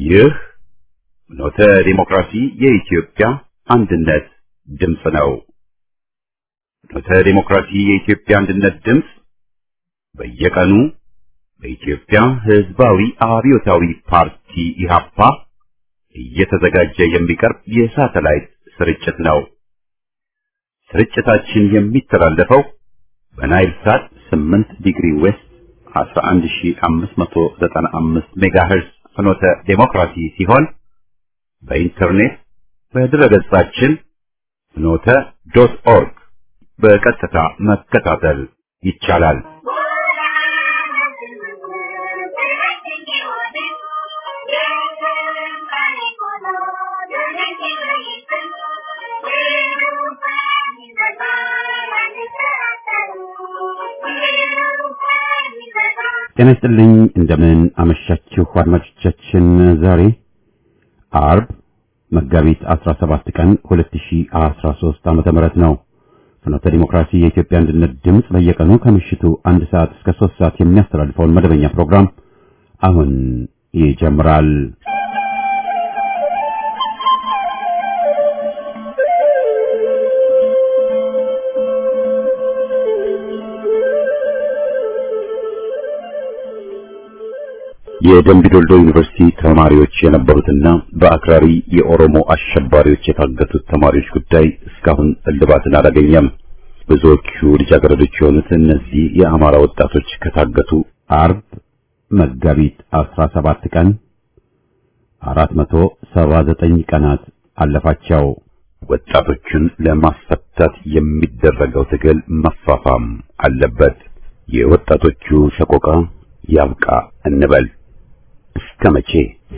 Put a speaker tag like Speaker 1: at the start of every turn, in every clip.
Speaker 1: ይህ ኖተ ዲሞክራሲ የኢትዮጵያ አንድነት ድምፅ ነው። ኖተ ዲሞክራሲ የኢትዮጵያ አንድነት ድምፅ በየቀኑ በኢትዮጵያ ሕዝባዊ አብዮታዊ ፓርቲ ኢህአፓ እየተዘጋጀ የሚቀርብ የሳተላይት ስርጭት ነው። ስርጭታችን የሚተላለፈው በናይል ሳት 8 ዲግሪ ዌስት 11595 ሜጋሄርዝ ፍኖተ ዴሞክራሲ ሲሆን በኢንተርኔት በድረገጻችን ፍኖተ ዶት ኦርግ በቀጥታ መከታተል ይቻላል። ጤና ይስጥልኝ እንደምን አመሻችሁ አድማጮቻችን። ዛሬ አርብ መጋቢት 17 ቀን 2013 ዓመተ ምህረት ነው። ፍኖተ ዲሞክራሲ የኢትዮጵያ አንድነት ድምፅ በየቀኑ ከምሽቱ አንድ ሰዓት እስከ 3 ሰዓት የሚያስተላልፈውን መደበኛ ፕሮግራም አሁን ይጀምራል። የደምቢዶልዶ ዩኒቨርሲቲ ተማሪዎች የነበሩትና በአክራሪ የኦሮሞ አሸባሪዎች የታገቱት ተማሪዎች ጉዳይ እስካሁን እልባትን አላገኘም። ብዙዎቹ ልጃገረዶች የሆኑት እነዚህ የአማራ ወጣቶች ከታገቱ አርብ መጋቢት 17 ቀን 479 ቀናት አለፋቸው። ወጣቶቹን ለማስፈታት የሚደረገው ትግል መፋፋም አለበት። የወጣቶቹ ሰቆቃ ያብቃ እንበል። እስከ መቼ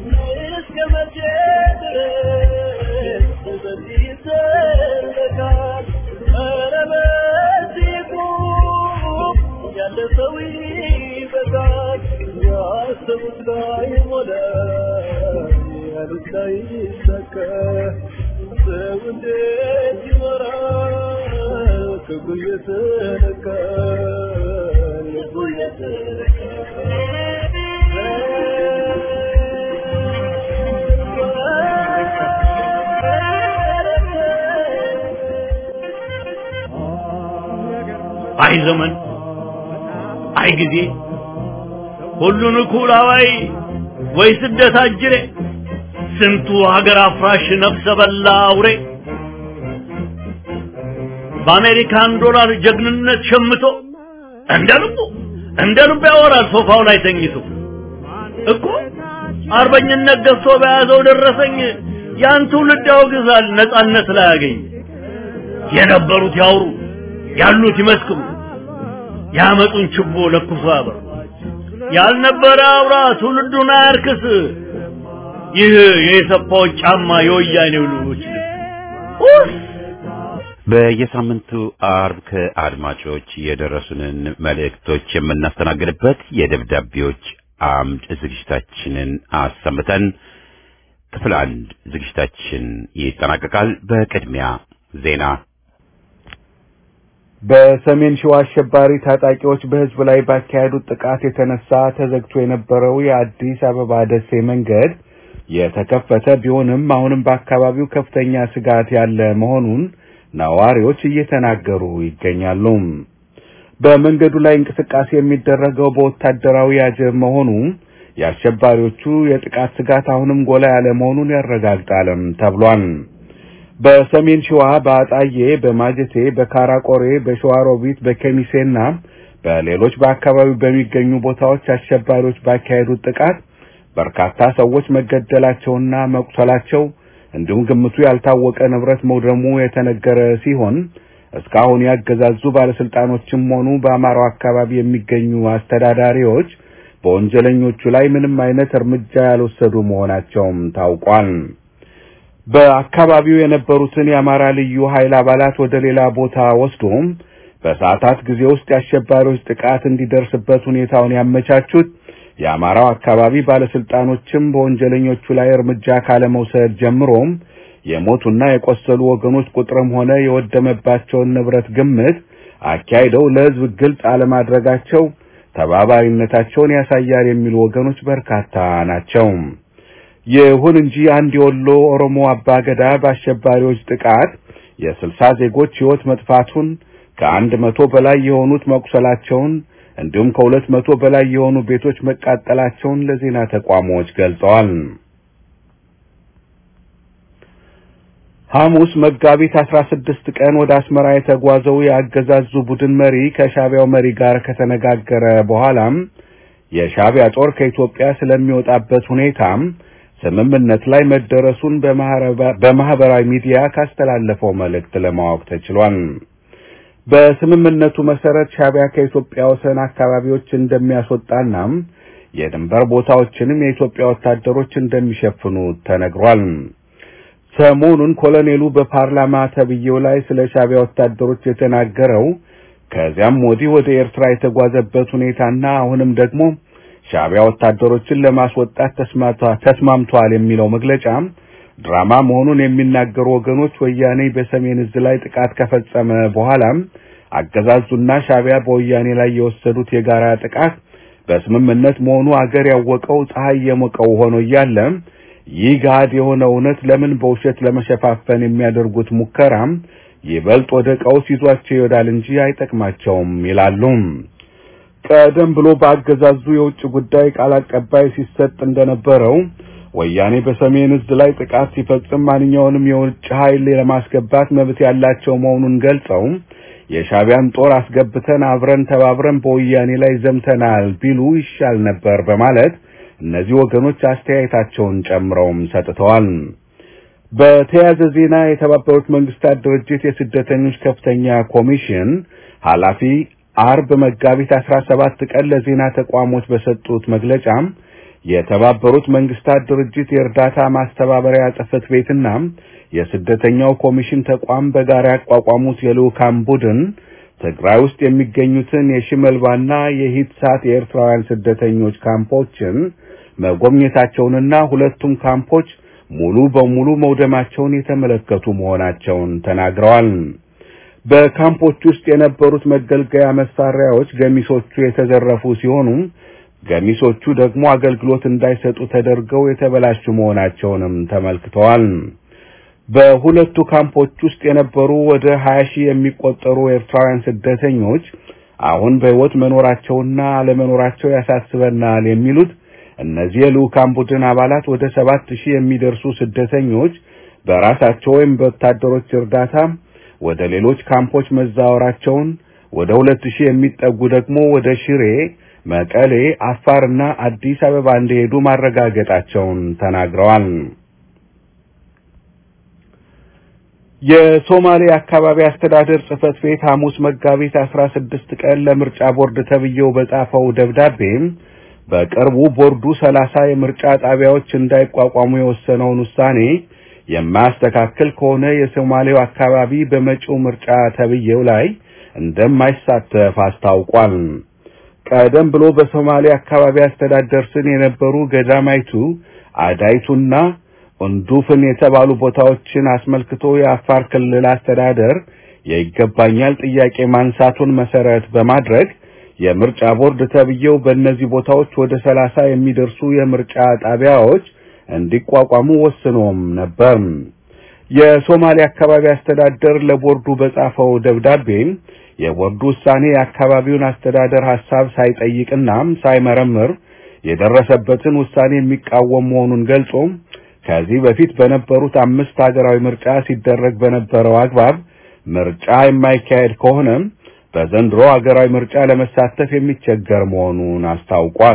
Speaker 2: አይ ዘመን አይ ጊዜ ሁሉን እኩል አዋይ ወይ ስደት አጅሬ ስንቱ ሀገር አፍራሽ ነፍሰ በላ አውሬ በአሜሪካን ዶላር ጀግንነት ሸምቶ እንደ ልቡ እንደ ልቡ ያወራል ሶፋው ላይ ተኝቶ እኮ አርበኝነት ገዝቶ በያዘው ደረሰኝ ያን ትውልድ ያወግዛል ነጻነት ላይ ያገኝ የነበሩት ያውሩ ያሉት ይመስክሩ ያመጡን ችቦ ለኩሶ ያበሩ ያልነበረ አውራ ትውልዱን አያርክስ ይህ የሰፋዎች ጫማ የወያኔው ልጆች
Speaker 1: በየሳምንቱ አርብ ከአድማጮች የደረሱንን መልእክቶች የምናስተናግድበት የደብዳቤዎች አምድ ዝግጅታችንን አሰምተን ክፍል አንድ ዝግጅታችን ይጠናቀቃል። በቅድሚያ ዜና
Speaker 3: በሰሜን ሸዋ አሸባሪ ታጣቂዎች በሕዝብ ላይ ባካሄዱት ጥቃት የተነሳ ተዘግቶ የነበረው የአዲስ አበባ ደሴ መንገድ የተከፈተ ቢሆንም አሁንም በአካባቢው ከፍተኛ ስጋት ያለ መሆኑን ነዋሪዎች እየተናገሩ ይገኛሉ። በመንገዱ ላይ እንቅስቃሴ የሚደረገው በወታደራዊ አጀብ መሆኑ የአሸባሪዎቹ የጥቃት ስጋት አሁንም ጎላ ያለ መሆኑን ያረጋግጣልም ተብሏል። በሰሜን ሸዋ በአጣዬ፣ በማጀቴ፣ በካራቆሬ፣ በሸዋሮቢት፣ በከሚሴና በሌሎች በአካባቢው በሚገኙ ቦታዎች አሸባሪዎች ባካሄዱት ጥቃት በርካታ ሰዎች መገደላቸውና መቁሰላቸው እንዲሁም ግምቱ ያልታወቀ ንብረት መውደሙ የተነገረ ሲሆን እስካሁን ያገዛዙ ባለስልጣኖችም ሆኑ በአማራው አካባቢ የሚገኙ አስተዳዳሪዎች በወንጀለኞቹ ላይ ምንም አይነት እርምጃ ያልወሰዱ መሆናቸውም ታውቋል። በአካባቢው የነበሩትን የአማራ ልዩ ኃይል አባላት ወደ ሌላ ቦታ ወስዶም በሰዓታት ጊዜ ውስጥ የአሸባሪዎች ጥቃት እንዲደርስበት ሁኔታውን ያመቻቹት የአማራው አካባቢ ባለስልጣኖችም በወንጀለኞቹ ላይ እርምጃ ካለመውሰድ ጀምሮም የሞቱና የቆሰሉ ወገኖች ቁጥርም ሆነ የወደመባቸውን ንብረት ግምት አካሂደው ለሕዝብ ግልጽ አለማድረጋቸው ተባባሪነታቸውን ያሳያል የሚሉ ወገኖች በርካታ ናቸው። ይሁን እንጂ አንድ የወሎ ኦሮሞ አባገዳ በአሸባሪዎች ጥቃት የስልሳ ዜጎች ሕይወት መጥፋቱን ከአንድ መቶ በላይ የሆኑት መቁሰላቸውን እንዲሁም ከሁለት መቶ በላይ የሆኑ ቤቶች መቃጠላቸውን ለዜና ተቋሞች ገልጸዋል። ሐሙስ መጋቢት 16 ቀን ወደ አስመራ የተጓዘው የአገዛዙ ቡድን መሪ ከሻቢያው መሪ ጋር ከተነጋገረ በኋላም የሻቢያ ጦር ከኢትዮጵያ ስለሚወጣበት ሁኔታም ስምምነት ላይ መደረሱን በማህበራዊ ሚዲያ ካስተላለፈው መልእክት ለማወቅ ተችሏል። በስምምነቱ መሰረት ሻቢያ ከኢትዮጵያ ወሰን አካባቢዎች እንደሚያስወጣና የድንበር ቦታዎችንም የኢትዮጵያ ወታደሮች እንደሚሸፍኑ ተነግሯል። ሰሞኑን ኮሎኔሉ በፓርላማ ተብዬው ላይ ስለ ሻቢያ ወታደሮች የተናገረው ከዚያም ወዲህ ወደ ኤርትራ የተጓዘበት ሁኔታና አሁንም ደግሞ ሻቢያ ወታደሮችን ለማስወጣት ተስማምቷል የሚለው መግለጫ ድራማ መሆኑን የሚናገሩ ወገኖች ወያኔ በሰሜን እዝ ላይ ጥቃት ከፈጸመ በኋላም አገዛዙና ሻቢያ በወያኔ ላይ የወሰዱት የጋራ ጥቃት በስምምነት መሆኑ አገር ያወቀው ፀሐይ የሞቀው ሆኖ እያለ ይህ ገሃድ የሆነ እውነት ለምን በውሸት ለመሸፋፈን የሚያደርጉት ሙከራም ይበልጥ ወደ ቀውስ ይዟቸው ይወዳል እንጂ አይጠቅማቸውም ይላሉ። ቀደም ብሎ በአገዛዙ የውጭ ጉዳይ ቃል አቀባይ ሲሰጥ እንደነበረው ወያኔ በሰሜን እዝ ላይ ጥቃት ሲፈጽም ማንኛውንም የውጭ ኃይል ለማስገባት መብት ያላቸው መሆኑን ገልጸው የሻቢያን ጦር አስገብተን አብረን ተባብረን በወያኔ ላይ ዘምተናል ቢሉ ይሻል ነበር በማለት እነዚህ ወገኖች አስተያየታቸውን ጨምረውም ሰጥተዋል። በተያያዘ ዜና የተባበሩት መንግስታት ድርጅት የስደተኞች ከፍተኛ ኮሚሽን ኃላፊ አርብ መጋቢት 17 ቀን ለዜና ተቋሞች በሰጡት መግለጫ የተባበሩት መንግስታት ድርጅት የእርዳታ ማስተባበሪያ ጽሕፈት ቤትና የስደተኛው ኮሚሽን ተቋም በጋራ ያቋቋሙት የልዑካን ቡድን ትግራይ ውስጥ የሚገኙትን የሽመልባና የሂትሳት የኤርትራውያን ስደተኞች ካምፖችን መጎብኘታቸውንና ሁለቱም ካምፖች ሙሉ በሙሉ መውደማቸውን የተመለከቱ መሆናቸውን ተናግረዋል። በካምፖች ውስጥ የነበሩት መገልገያ መሳሪያዎች ገሚሶቹ የተዘረፉ ሲሆኑ ገሚሶቹ ደግሞ አገልግሎት እንዳይሰጡ ተደርገው የተበላሹ መሆናቸውንም ተመልክተዋል። በሁለቱ ካምፖች ውስጥ የነበሩ ወደ 20 ሺህ የሚቆጠሩ ኤርትራውያን ስደተኞች አሁን በሕይወት መኖራቸውና አለመኖራቸው ያሳስበናል የሚሉት እነዚህ የልዑካን ቡድን አባላት ወደ ሰባት ሺህ የሚደርሱ ስደተኞች በራሳቸው ወይም በወታደሮች እርዳታ ወደ ሌሎች ካምፖች መዛወራቸውን፣ ወደ ሁለት ሺህ የሚጠጉ ደግሞ ወደ ሽሬ፣ መቀሌ፣ አፋርና አዲስ አበባ እንደሄዱ ማረጋገጣቸውን ተናግረዋል። የሶማሌ አካባቢ አስተዳደር ጽሕፈት ቤት ሐሙስ መጋቢት 16 ቀን ለምርጫ ቦርድ ተብዬው በጻፈው ደብዳቤም በቅርቡ ቦርዱ ሰላሳ የምርጫ ጣቢያዎች እንዳይቋቋሙ የወሰነውን ውሳኔ የማያስተካክል ከሆነ የሶማሌው አካባቢ በመጪው ምርጫ ተብዬው ላይ እንደማይሳተፍ አስታውቋል። ቀደም ብሎ በሶማሌ አካባቢ አስተዳደር ስር የነበሩ ገዳማይቱ፣ አዳይቱና እንዱፍን የተባሉ ቦታዎችን አስመልክቶ የአፋር ክልል አስተዳደር የይገባኛል ጥያቄ ማንሳቱን መሰረት በማድረግ የምርጫ ቦርድ ተብዬው በእነዚህ ቦታዎች ወደ ሰላሳ የሚደርሱ የምርጫ ጣቢያዎች እንዲቋቋሙ ወስኖም ነበር። የሶማሌ አካባቢ አስተዳደር ለቦርዱ በጻፈው ደብዳቤ የቦርዱ ውሳኔ የአካባቢውን አስተዳደር ሐሳብ ሳይጠይቅና ሳይመረምር የደረሰበትን ውሳኔ የሚቃወም መሆኑን ገልጾ ከዚህ በፊት በነበሩት አምስት ሀገራዊ ምርጫ ሲደረግ በነበረው አግባብ ምርጫ የማይካሄድ ከሆነ በዘንድሮ ሀገራዊ ምርጫ ለመሳተፍ የሚቸገር መሆኑን አስታውቋል።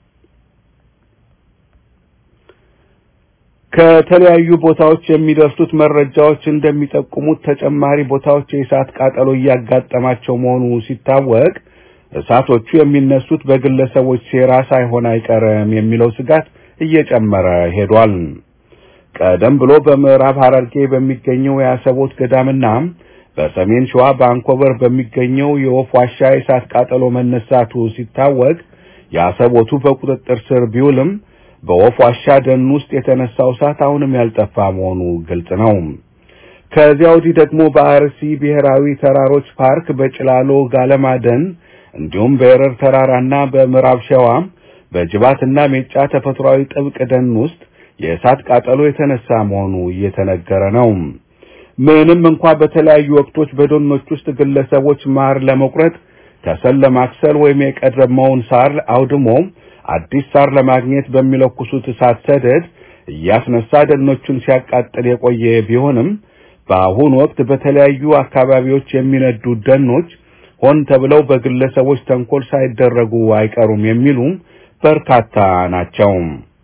Speaker 3: ከተለያዩ ቦታዎች የሚደርሱት መረጃዎች እንደሚጠቁሙት ተጨማሪ ቦታዎች የእሳት ቃጠሎ እያጋጠማቸው መሆኑ ሲታወቅ እሳቶቹ የሚነሱት በግለሰቦች ሴራ ሳይሆን አይቀርም የሚለው ስጋት እየጨመረ ሄዷል። ቀደም ብሎ በምዕራብ ሐረርጌ በሚገኘው የአሰቦት ገዳምና በሰሜን ሸዋ በአንኮበር በሚገኘው የወፍ ዋሻ የእሳት ቃጠሎ መነሳቱ ሲታወቅ የአሰቦቱ በቁጥጥር ስር ቢውልም በወፍ ዋሻ ደን ውስጥ የተነሳው እሳት አሁንም ያልጠፋ መሆኑ ግልጽ ነው። ከዚያ ወዲህ ደግሞ በአርሲ ብሔራዊ ተራሮች ፓርክ በጭላሎ ጋለማ ደን እንዲሁም በኤረር ተራራና በምዕራብ ሸዋ በጅባትና ሜጫ ተፈጥሯዊ ጥብቅ ደን ውስጥ የእሳት ቃጠሎ የተነሳ መሆኑ እየተነገረ ነው። ምንም እንኳ በተለያዩ ወቅቶች በደኖች ውስጥ ግለሰቦች ማር ለመቁረጥ ከሰል ለማክሰል ወይም የቀደመውን ሳር አውድሞ አዲስ ሳር ለማግኘት በሚለኩሱት እሳት ሰደድ እያስነሳ ደኖቹን ሲያቃጥል የቆየ ቢሆንም በአሁኑ ወቅት በተለያዩ አካባቢዎች የሚነዱ ደኖች ሆን ተብለው በግለሰቦች ተንኮል ሳይደረጉ አይቀሩም የሚሉ በርካታ ናቸው።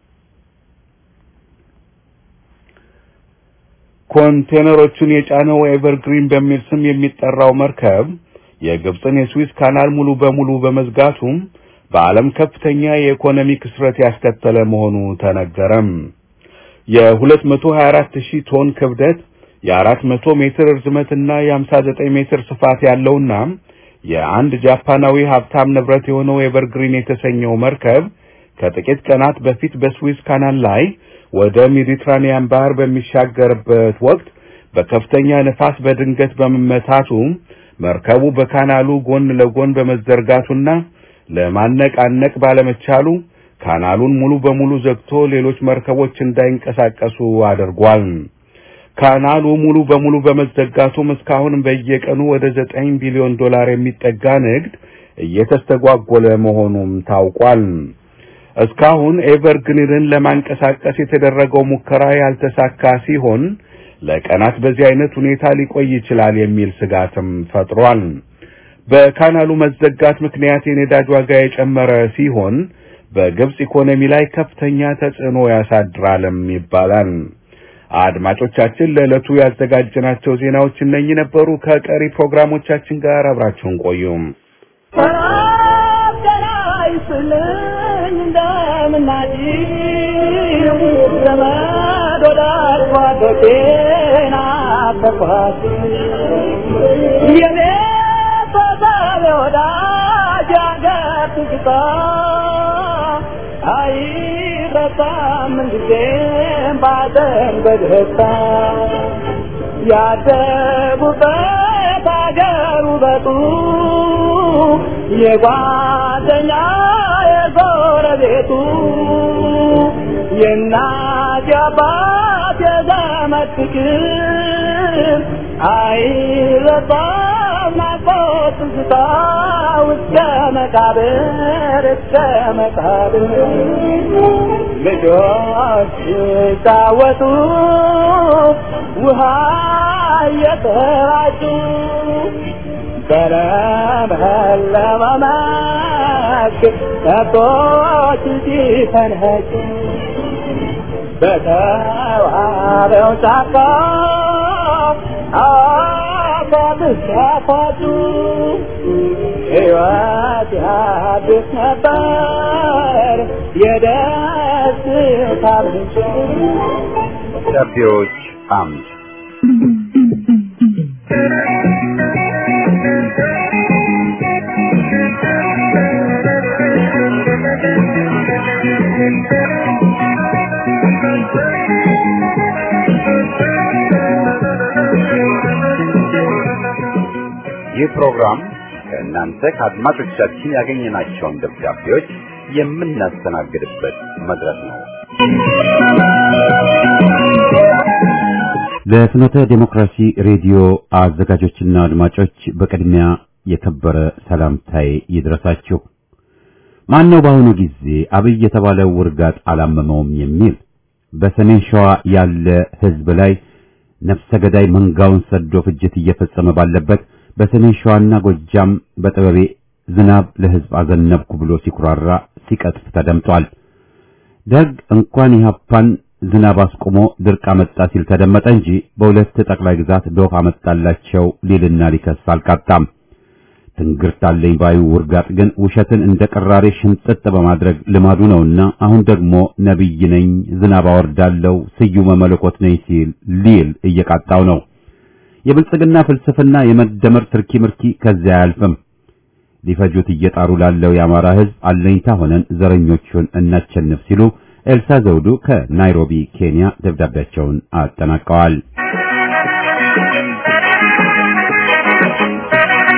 Speaker 3: ኮንቴነሮቹን የጫነው ኤቨርግሪን በሚል ስም የሚጠራው መርከብ የግብፅን የስዊዝ ካናል ሙሉ በሙሉ በመዝጋቱም በዓለም ከፍተኛ የኢኮኖሚ ክስረት ያስከተለ መሆኑ ተነገረም። የ224 ሺህ ቶን ክብደት የ400 ሜትር ርዝመትና የ59 ሜትር ስፋት ያለውና የአንድ ጃፓናዊ ሀብታም ንብረት የሆነው ኤቨርግሪን የተሰኘው መርከብ ከጥቂት ቀናት በፊት በስዊዝ ካናል ላይ ወደ ሜዲትራኒያን ባህር በሚሻገርበት ወቅት በከፍተኛ ነፋስ በድንገት በመመታቱ መርከቡ በካናሉ ጎን ለጎን በመዘርጋቱና ለማነቃነቅ ባለመቻሉ ካናሉን ሙሉ በሙሉ ዘግቶ ሌሎች መርከቦች እንዳይንቀሳቀሱ አድርጓል። ካናሉ ሙሉ በሙሉ በመዘጋቱም እስካሁን በየቀኑ ወደ ዘጠኝ ቢሊዮን ዶላር የሚጠጋ ንግድ እየተስተጓጎለ መሆኑም ታውቋል። እስካሁን ኤቨርግሪንን ለማንቀሳቀስ የተደረገው ሙከራ ያልተሳካ ሲሆን ለቀናት በዚህ አይነት ሁኔታ ሊቆይ ይችላል የሚል ስጋትም ፈጥሯል። በካናሉ መዘጋት ምክንያት የነዳጅ ዋጋ የጨመረ ሲሆን በግብጽ ኢኮኖሚ ላይ ከፍተኛ ተጽዕኖ ያሳድራልም ይባላል። አድማጮቻችን ለዕለቱ ያዘጋጀናቸው ዜናዎች እነኚህ ነበሩ። ከቀሪ ፕሮግራሞቻችን ጋር አብራችሁን ቆዩም።
Speaker 4: አይረሳም ጊዜም ባዘን በደስታ ያደጉበት አገር ውበቱ የጓደኛ የጎረቤቱ የእናት የአባት የዘመድ ፍቅር አይረሳም ናፍቆት ትዝታ እስከ መቃብር እስከ መቃብር ልጆች ሲጫወቱ ውሃ እየተራጩ በለመለመ መስክ ከብቶች ሲፈንጩ በተዋበው ጫካ አፏት ሲያፏጩ ሕይወት ያድስ ነበር የደስታ ምንጭ
Speaker 1: ደብዳቤዎች አምድ ይህ ፕሮግራም ከእናንተ ከአድማጮቻችን ያገኘናቸውን ደብዳቤዎች የምናስተናግድበት መድረክ ነው። ለፍኖተ ዴሞክራሲ ሬዲዮ አዘጋጆችና አድማጮች በቅድሚያ የከበረ ሰላምታዬ ይድረሳችሁ። ማን ነው በአሁኑ ጊዜ አብይ የተባለው ውርጋጥ አላመመውም የሚል በሰሜን ሸዋ ያለ ሕዝብ ላይ ነፍሰ ገዳይ መንጋውን ሰዶ ፍጅት እየፈጸመ ባለበት በሰሜን ሸዋና ጎጃም በጥበቤ ዝናብ ለሕዝብ አዘነብኩ ብሎ ሲኩራራ ሲቀጥፍ ተደምጧል። ደግ እንኳን ኢህአፓን ዝናብ አስቆሞ ድርቅ አመጣ ሲል ተደመጠ እንጂ በሁለት ጠቅላይ ግዛት ዶፍ አመጣላቸው ሊልና ሊከስ አልቃጣም። ትንግርት አለኝ ባዩ ውርጋጥ ግን ውሸትን እንደ ቅራሬ ሽምጥጥ በማድረግ ልማዱ ነውና አሁን ደግሞ ነቢይ ነኝ፣ ዝናብ አወርዳለሁ፣ ስዩመ መለኮት ነኝ ሲል ሊል እየቃጣው ነው። የብልጽግና ፍልስፍና የመደመር ትርኪ ምርኪ ከዚያ አያልፍም። ሊፈጁት እየጣሩ ላለው የአማራ ሕዝብ አለኝታ ሆነን ዘረኞቹን እናቸንፍ ሲሉ ኤልሳ ዘውዱ ከናይሮቢ ኬንያ ደብዳቤያቸውን አጠናቀዋል።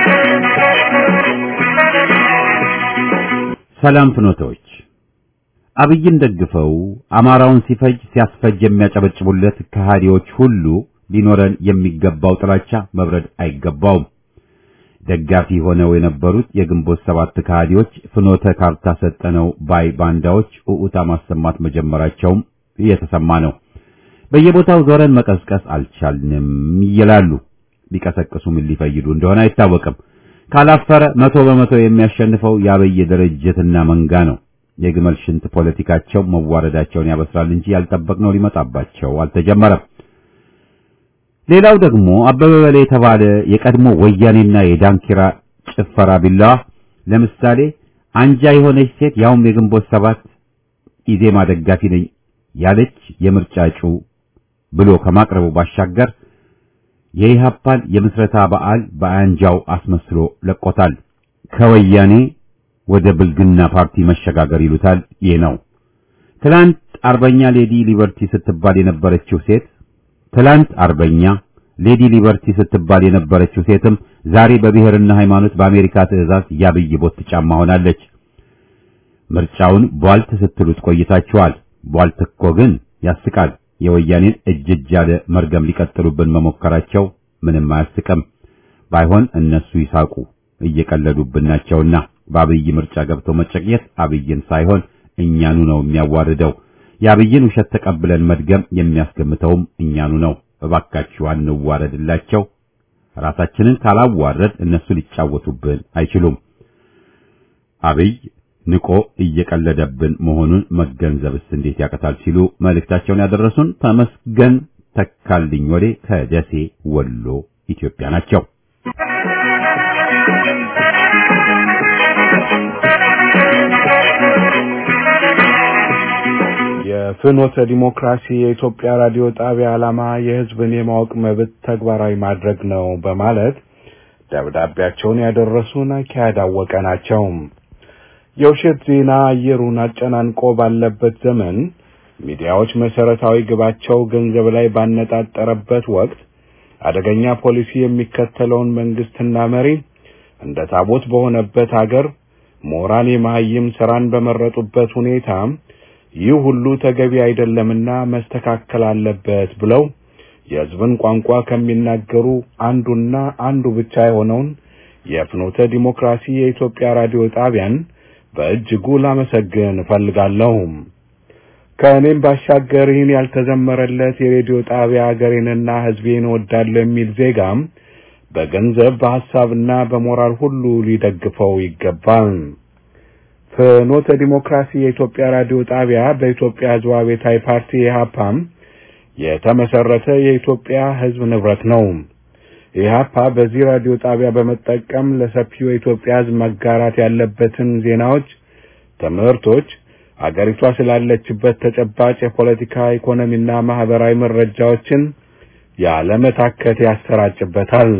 Speaker 1: ሰላም ፍኖቶች፣ አብይን ደግፈው አማራውን ሲፈጅ ሲያስፈጅ የሚያጨበጭቡለት ከሃዲዎች ሁሉ ሊኖረን የሚገባው ጥላቻ መብረድ አይገባውም። ደጋፊ ሆነው የነበሩት የግንቦት ሰባት ከሃዲዎች ፍኖተ ካርታ ሰጠነው ባይ ባንዳዎች ኡኡታ ማሰማት መጀመራቸውም እየተሰማ ነው። በየቦታው ዞረን መቀስቀስ አልቻልንም ይላሉ። ሊቀሰቅሱ ምን ሊፈይዱ እንደሆነ አይታወቅም። ካላፈረ መቶ በመቶ የሚያሸንፈው የአብይ ድርጅትና መንጋ ነው። የግመል ሽንት ፖለቲካቸው መዋረዳቸውን ያበስራል እንጂ ያልጠበቅነው ሊመጣባቸው አልተጀመረም። ሌላው ደግሞ አበበ በለ የተባለ የቀድሞ ወያኔና የዳንኪራ ጭፈራ ቢላዋ ለምሳሌ አንጃ የሆነች ሴት ያውም የግንቦት ሰባት ኢዜማ ደጋፊ ነኝ ያለች የምርጫ እጩ ብሎ ከማቅረቡ ባሻገር የኢሃፓን የምስረታ በዓል በአንጃው አስመስሎ ለቆታል። ከወያኔ ወደ ብልግና ፓርቲ መሸጋገር ይሉታል። ይህ ነው። ትላንት አርበኛ ሌዲ ሊበርቲ ስትባል የነበረችው ሴት ትላንት አርበኛ ሌዲ ሊበርቲ ስትባል የነበረችው ሴትም ዛሬ በብሔርና ሃይማኖት በአሜሪካ ትዕዛዝ ያብይ ቦት ጫማ ሆናለች። ምርጫውን ቧልት ስትሉት ቆይታችኋል። ቧልት እኮ ግን ያስቃል። የወያኔን እጅ እጅ ያለ መርገም ሊቀጥሉብን መሞከራቸው ምንም አያስቅም። ባይሆን እነሱ ይሳቁ፣ እየቀለዱብን ናቸውና በአብይ ምርጫ ገብቶ መጨቅየት አብይን ሳይሆን እኛኑ ነው የሚያዋርደው። የአብይን ውሸት ተቀብለን መድገም የሚያስገምተውም እኛኑ ነው። እባካችሁ አንዋረድላቸው። ራሳችንን ካላዋረድ እነሱ ሊጫወቱብን አይችሉም። አብይ ንቆ እየቀለደብን መሆኑን መገንዘብስ እንዴት ያቀታል ሲሉ መልእክታቸውን ያደረሱን ተመስገን ተካልኝ ወዴ ከደሴ ወሎ ኢትዮጵያ ናቸው።
Speaker 3: የፍኖተ ዲሞክራሲ የኢትዮጵያ ራዲዮ ጣቢያ ዓላማ የሕዝብን የማወቅ መብት ተግባራዊ ማድረግ ነው በማለት ደብዳቤያቸውን ያደረሱን አካሄድ አወቀ ናቸው። የውሸት ዜና አየሩን አጨናንቆ ባለበት ዘመን ሚዲያዎች መሰረታዊ ግባቸው ገንዘብ ላይ ባነጣጠረበት ወቅት አደገኛ ፖሊሲ የሚከተለውን መንግስትና መሪ እንደ ታቦት በሆነበት አገር ምሁራን የመሀይም ስራን በመረጡበት ሁኔታ ይህ ሁሉ ተገቢ አይደለምና መስተካከል አለበት ብለው የሕዝብን ቋንቋ ከሚናገሩ አንዱና አንዱ ብቻ የሆነውን የፍኖተ ዲሞክራሲ የኢትዮጵያ ራዲዮ ጣቢያን በእጅጉ ላመሰግን እፈልጋለሁ። ከእኔም ባሻገር ይህን ያልተዘመረለት የሬዲዮ ጣቢያ አገሬንና ሕዝቤን እወዳለሁ የሚል ዜጋም በገንዘብ በሐሳብና በሞራል ሁሉ ሊደግፈው ይገባል። ፍኖተ ዲሞክራሲ የኢትዮጵያ ራዲዮ ጣቢያ በኢትዮጵያ ሕዝብ አብዮታዊ ፓርቲ ኢህአፓም የተመሰረተ የኢትዮጵያ ሕዝብ ንብረት ነው። ኢህአፓ በዚህ ራዲዮ ጣቢያ በመጠቀም ለሰፊው የኢትዮጵያ ሕዝብ መጋራት ያለበትን ዜናዎች፣ ትምህርቶች፣ አገሪቷ ስላለችበት ተጨባጭ የፖለቲካ ኢኮኖሚና ማህበራዊ መረጃዎችን ያለመታከት ያሰራጭበታል።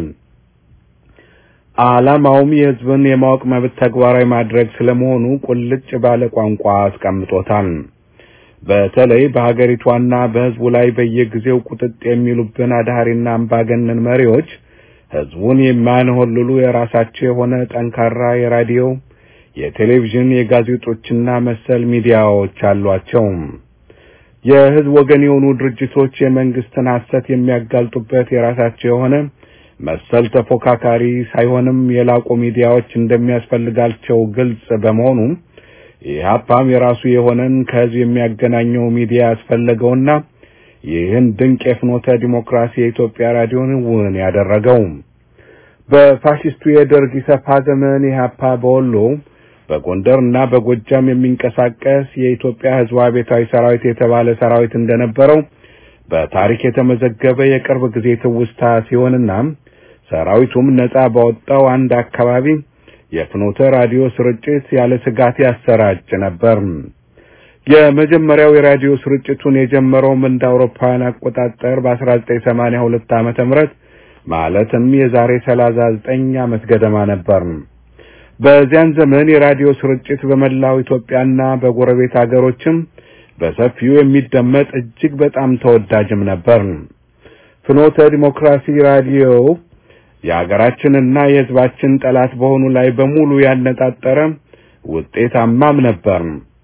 Speaker 3: ዓላማውም የሕዝብን የማወቅ መብት ተግባራዊ ማድረግ ስለመሆኑ ቁልጭ ባለ ቋንቋ አስቀምጦታል። በተለይ በሀገሪቷና በሕዝቡ ላይ በየጊዜው ቁጥጥ የሚሉብን አድሃሪና አምባገነን መሪዎች ሕዝቡን የማያንሆልሉ የራሳቸው የሆነ ጠንካራ የራዲዮ፣ የቴሌቪዥን፣ የጋዜጦችና መሰል ሚዲያዎች አሏቸው። የሕዝብ ወገን የሆኑ ድርጅቶች የመንግስትን ሐሰት የሚያጋልጡበት የራሳቸው የሆነ መሰል ተፎካካሪ ሳይሆንም የላቁ ሚዲያዎች እንደሚያስፈልጋቸው ግልጽ በመሆኑ ኢህአፓም የራሱ የሆነን ከህዝብ የሚያገናኘው ሚዲያ ያስፈለገውና ይህን ድንቅ የፍኖተ ዲሞክራሲ የኢትዮጵያ ራዲዮን እውን ያደረገው በፋሽስቱ የደርግ ኢሰፓ ዘመን ኢህአፓ በወሎ በጎንደርና በጎጃም የሚንቀሳቀስ የኢትዮጵያ ህዝብ አብዮታዊ ሰራዊት የተባለ ሰራዊት እንደነበረው በታሪክ የተመዘገበ የቅርብ ጊዜ ትውስታ ሲሆንና ሰራዊቱም ነጻ ባወጣው አንድ አካባቢ የፍኖተ ራዲዮ ስርጭት ያለ ስጋት ያሰራጭ ነበር። የመጀመሪያው የራዲዮ ስርጭቱን የጀመረውም እንደ አውሮፓውያን አቆጣጠር በ1982 ዓመተ ምህረት ማለትም የዛሬ 39 ዓመት ገደማ ነበር። በዚያን ዘመን የራዲዮ ስርጭት በመላው ኢትዮጵያና በጎረቤት አገሮችም በሰፊው የሚደመጥ እጅግ በጣም ተወዳጅም ነበር። ፍኖተ ዲሞክራሲ ራዲዮ የሀገራችንና የሕዝባችን ጠላት በሆኑ ላይ በሙሉ ያነጣጠረ ውጤታማም ነበር።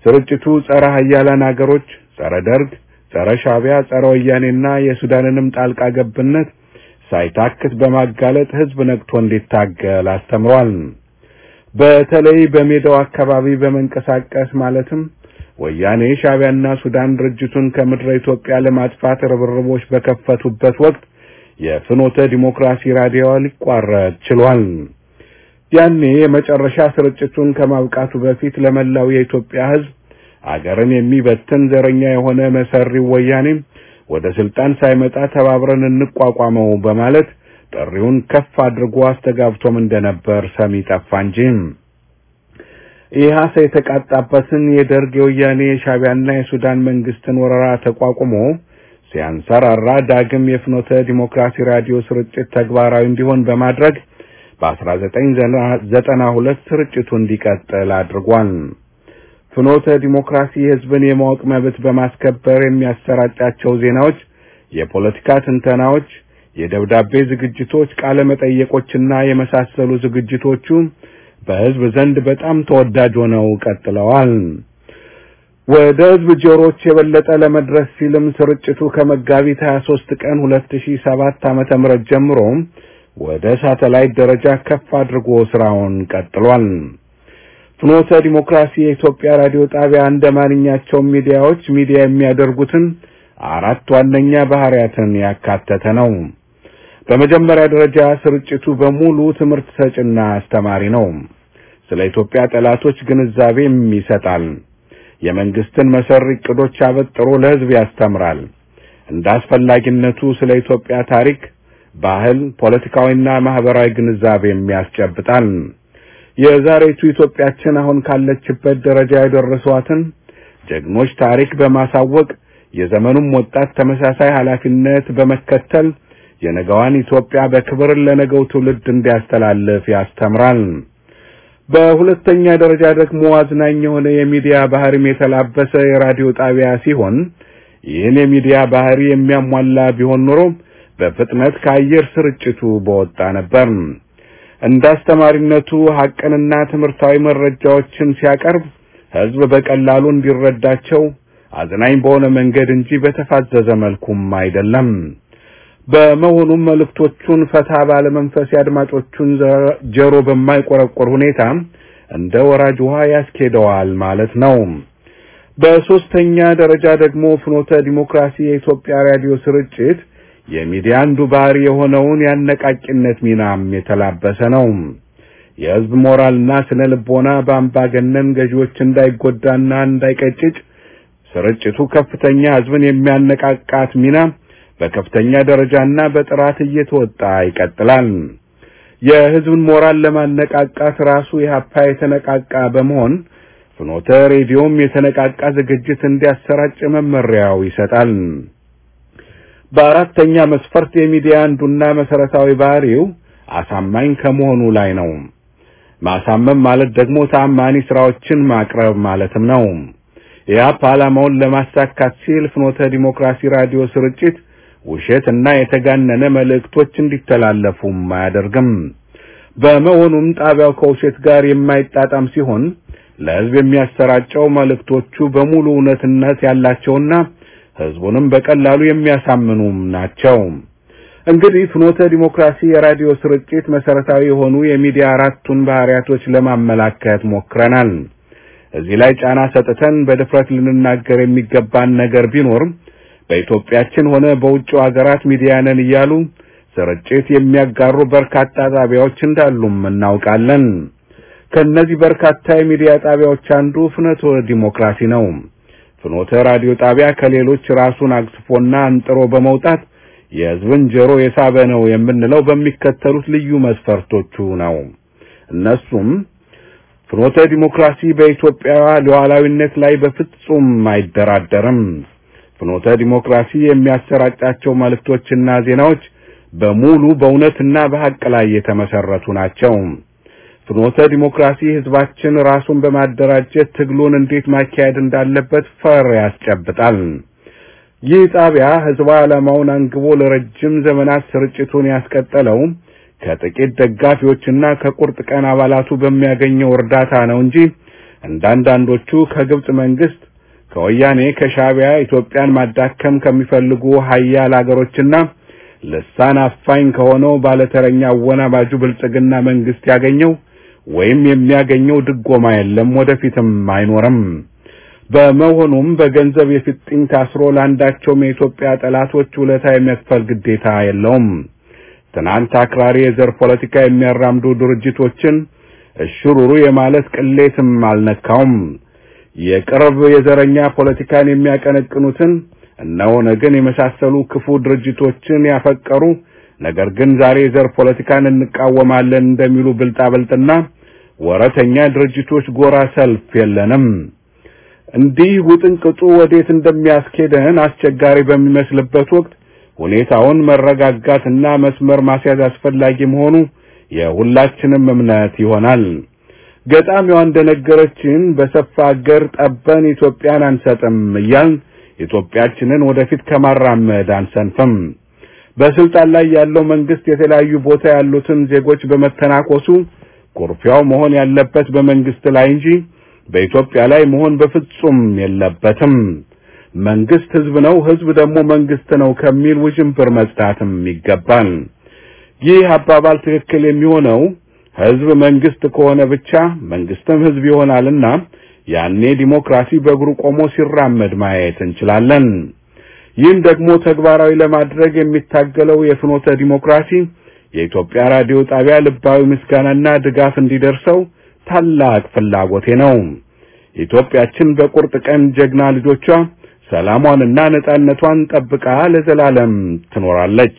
Speaker 3: ስርጭቱ ጸረ ሀያላን አገሮች፣ ጸረ ደርግ፣ ጸረ ሻቢያ፣ ጸረ ወያኔና የሱዳንንም ጣልቃ ገብነት ሳይታክት በማጋለጥ ህዝብ ነቅቶ እንዲታገል አስተምሯል። በተለይ በሜዳው አካባቢ በመንቀሳቀስ ማለትም ወያኔ ሻቢያና ሱዳን ድርጅቱን ከምድረ ኢትዮጵያ ለማጥፋት ርብርቦች በከፈቱበት ወቅት የፍኖተ ዲሞክራሲ ራዲዮ ሊቋረጥ ችሏል። ያኔ የመጨረሻ ስርጭቱን ከማብቃቱ በፊት ለመላው የኢትዮጵያ ህዝብ አገርን የሚበትን ዘረኛ የሆነ መሰሪው ወያኔ ወደ ስልጣን ሳይመጣ ተባብረን እንቋቋመው በማለት ጥሪውን ከፍ አድርጎ አስተጋብቶም እንደነበር ሰሚ ጠፋ እንጂ ኢህአሰ የተቃጣበትን የደርግ የወያኔ የሻቢያና የሱዳን መንግስትን ወረራ ተቋቁሞ ሲያንሰራራ ዳግም የፍኖተ ዲሞክራሲ ራዲዮ ስርጭት ተግባራዊ እንዲሆን በማድረግ በ1992 ስርጭቱ እንዲቀጥል አድርጓል። ፍኖተ ዲሞክራሲ የህዝብን የማወቅ መብት በማስከበር የሚያሰራጫቸው ዜናዎች፣ የፖለቲካ ትንተናዎች፣ የደብዳቤ ዝግጅቶች፣ ቃለ መጠየቆችና የመሳሰሉ ዝግጅቶቹ በህዝብ ዘንድ በጣም ተወዳጅ ሆነው ቀጥለዋል። ወደ ህዝብ ጆሮች የበለጠ ለመድረስ ሲልም ስርጭቱ ከመጋቢት 23 ቀን 2007 ዓመተ ምህረት ጀምሮ ወደ ሳተላይት ደረጃ ከፍ አድርጎ ስራውን ቀጥሏል። ፍኖተ ዲሞክራሲ የኢትዮጵያ ራዲዮ ጣቢያ እንደ ማንኛቸውም ሚዲያዎች ሚዲያ የሚያደርጉትን አራት ዋነኛ ባህሪያትን ያካተተ ነው። በመጀመሪያ ደረጃ ስርጭቱ በሙሉ ትምህርት ሰጭና አስተማሪ ነው። ስለ ኢትዮጵያ ጠላቶች ግንዛቤም ይሰጣል። የመንግስትን መሰሪ ዕቅዶች አበጥሮ ለህዝብ ያስተምራል። እንደ አስፈላጊነቱ ስለ ኢትዮጵያ ታሪክ፣ ባህል፣ ፖለቲካዊና ማህበራዊ ግንዛቤም ያስጨብጣል። የዛሬቱ ኢትዮጵያችን አሁን ካለችበት ደረጃ የደረሷትን ጀግኖች ታሪክ በማሳወቅ የዘመኑም ወጣት ተመሳሳይ ኃላፊነት በመከተል የነገዋን ኢትዮጵያ በክብር ለነገው ትውልድ እንዲያስተላልፍ ያስተምራል። በሁለተኛ ደረጃ ደግሞ አዝናኝ የሆነ የሚዲያ ባህሪም የተላበሰ የራዲዮ ጣቢያ ሲሆን ይህን የሚዲያ ባህሪ የሚያሟላ ቢሆን ኖሮ በፍጥነት ከአየር ስርጭቱ በወጣ ነበር። እንደ አስተማሪነቱ ሐቅንና ትምህርታዊ መረጃዎችን ሲያቀርብ ህዝብ በቀላሉ እንዲረዳቸው አዝናኝ በሆነ መንገድ እንጂ በተፋዘዘ መልኩም አይደለም። በመሆኑም መልእክቶቹን ፈታ ባለ መንፈስ የአድማጮቹን ጆሮ በማይቆረቆር ሁኔታ እንደ ወራጅ ውሃ ያስኬደዋል ማለት ነው። በሶስተኛ ደረጃ ደግሞ ፍኖተ ዲሞክራሲ የኢትዮጵያ ራዲዮ ስርጭት የሚዲያ አንዱ ባህሪ የሆነውን ያነቃቂነት ሚናም የተላበሰ ነው። የህዝብ ሞራልና ስነ ልቦና በአምባገነን ገዢዎች እንዳይጎዳና እንዳይቀጭጭ ስርጭቱ ከፍተኛ ህዝብን የሚያነቃቃት ሚና በከፍተኛ ደረጃና በጥራት እየተወጣ ይቀጥላል። የህዝብን ሞራል ለማነቃቃት ራሱ ኢህአፓ የተነቃቃ በመሆን ፍኖተ ሬዲዮም የተነቃቃ ዝግጅት እንዲያሰራጭ መመሪያው ይሰጣል። በአራተኛ መስፈርት የሚዲያ አንዱና መሰረታዊ ባህሪው አሳማኝ ከመሆኑ ላይ ነው። ማሳመን ማለት ደግሞ ታማኒ ስራዎችን ማቅረብ ማለትም ነው። ኢህአፓ ዓላማውን ለማሳካት ሲል ፍኖተ ዲሞክራሲ ራዲዮ ስርጭት ውሸት እና የተጋነነ መልእክቶች እንዲተላለፉም አያደርግም። በመሆኑም ጣቢያው ከውሸት ጋር የማይጣጣም ሲሆን ለህዝብ የሚያሰራጨው መልእክቶቹ በሙሉ እውነትነት ያላቸውና ህዝቡንም በቀላሉ የሚያሳምኑም ናቸው። እንግዲህ ፍኖተ ዲሞክራሲ የራዲዮ ስርጭት መሰረታዊ የሆኑ የሚዲያ አራቱን ባህሪያቶች ለማመላከት ሞክረናል። እዚህ ላይ ጫና ሰጥተን በድፍረት ልንናገር የሚገባን ነገር ቢኖር በኢትዮጵያችን ሆነ በውጭው ሀገራት ሚዲያ ነን እያሉ ስርጭት የሚያጋሩ በርካታ ጣቢያዎች እንዳሉም እናውቃለን። ከነዚህ በርካታ የሚዲያ ጣቢያዎች አንዱ ፍኖተ ዲሞክራሲ ነው። ፍኖተ ራዲዮ ጣቢያ ከሌሎች ራሱን አግስፎና አንጥሮ በመውጣት የህዝብን ጆሮ የሳበ ነው የምንለው በሚከተሉት ልዩ መስፈርቶቹ ነው። እነሱም ፍኖተ ዲሞክራሲ በኢትዮጵያ ሉዓላዊነት ላይ በፍጹም አይደራደርም። ፍኖተ ዲሞክራሲ የሚያሰራጫቸው መልእክቶችና ዜናዎች በሙሉ በእውነትና በሐቅ ላይ የተመሰረቱ ናቸው። ፍኖተ ዲሞክራሲ ህዝባችን ራሱን በማደራጀት ትግሉን እንዴት ማካሄድ እንዳለበት ፈር ያስጨብጣል። ይህ ጣቢያ ህዝባዊ ዓላማውን አንግቦ ለረጅም ዘመናት ስርጭቱን ያስቀጠለው ከጥቂት ደጋፊዎችና ከቁርጥ ቀን አባላቱ በሚያገኘው እርዳታ ነው እንጂ እንዳንዳንዶቹ ከግብጽ መንግስት፣ ከወያኔ፣ ከሻዕቢያ ኢትዮጵያን ማዳከም ከሚፈልጉ ሀያል አገሮችና ልሳን አፋኝ ከሆነው ባለተረኛ አወናባጁ ብልጽግና መንግስት ያገኘው ወይም የሚያገኘው ድጎማ የለም፣ ወደፊትም አይኖርም። በመሆኑም በገንዘብ የፊጥኝ ታስሮ ለአንዳቸውም የኢትዮጵያ ጠላቶች ውለታ የሚያስፈል ግዴታ የለውም። ትናንት አክራሪ የዘር ፖለቲካ የሚያራምዱ ድርጅቶችን እሽሩሩ የማለት ቅሌትም አልነካውም። የቅርብ የዘረኛ ፖለቲካን የሚያቀነቅኑትን እነ ኦነግን የመሳሰሉ ክፉ ድርጅቶችን ያፈቀሩ ነገር ግን ዛሬ የዘር ፖለቲካን እንቃወማለን እንደሚሉ ብልጣብልጥና ወረተኛ ድርጅቶች ጎራ ሰልፍ የለንም። እንዲህ ውጥንቅጡ ወዴት እንደሚያስኬደን አስቸጋሪ በሚመስልበት ወቅት ሁኔታውን መረጋጋትና መስመር ማስያዝ አስፈላጊ መሆኑ የሁላችንም እምነት ይሆናል። ገጣሚዋ እንደነገረችን በሰፋ አገር ጠበን ኢትዮጵያን አንሰጥም እያልን ኢትዮጵያችንን ወደፊት ከማራመድ አንሰንፍም። በስልጣን ላይ ያለው መንግስት የተለያዩ ቦታ ያሉትን ዜጎች በመተናኮሱ ኩርፊያው መሆን ያለበት በመንግስት ላይ እንጂ በኢትዮጵያ ላይ መሆን በፍጹም የለበትም። መንግስት ህዝብ ነው፣ ህዝብ ደግሞ መንግስት ነው ከሚል ውዥንብር መጽዳትም ይገባል። ይህ አባባል ትክክል የሚሆነው ህዝብ መንግስት ከሆነ ብቻ መንግስትም ህዝብ ይሆናልና ያኔ ዲሞክራሲ በእግሩ ቆሞ ሲራመድ ማየት እንችላለን። ይህን ደግሞ ተግባራዊ ለማድረግ የሚታገለው የፍኖተ ዲሞክራሲ የኢትዮጵያ ራዲዮ ጣቢያ ልባዊ ምስጋናና ድጋፍ እንዲደርሰው ታላቅ ፍላጎቴ ነው። ኢትዮጵያችን በቁርጥ ቀን ጀግና ልጆቿ ሰላሟንና ነጻነቷን ጠብቃ ለዘላለም ትኖራለች።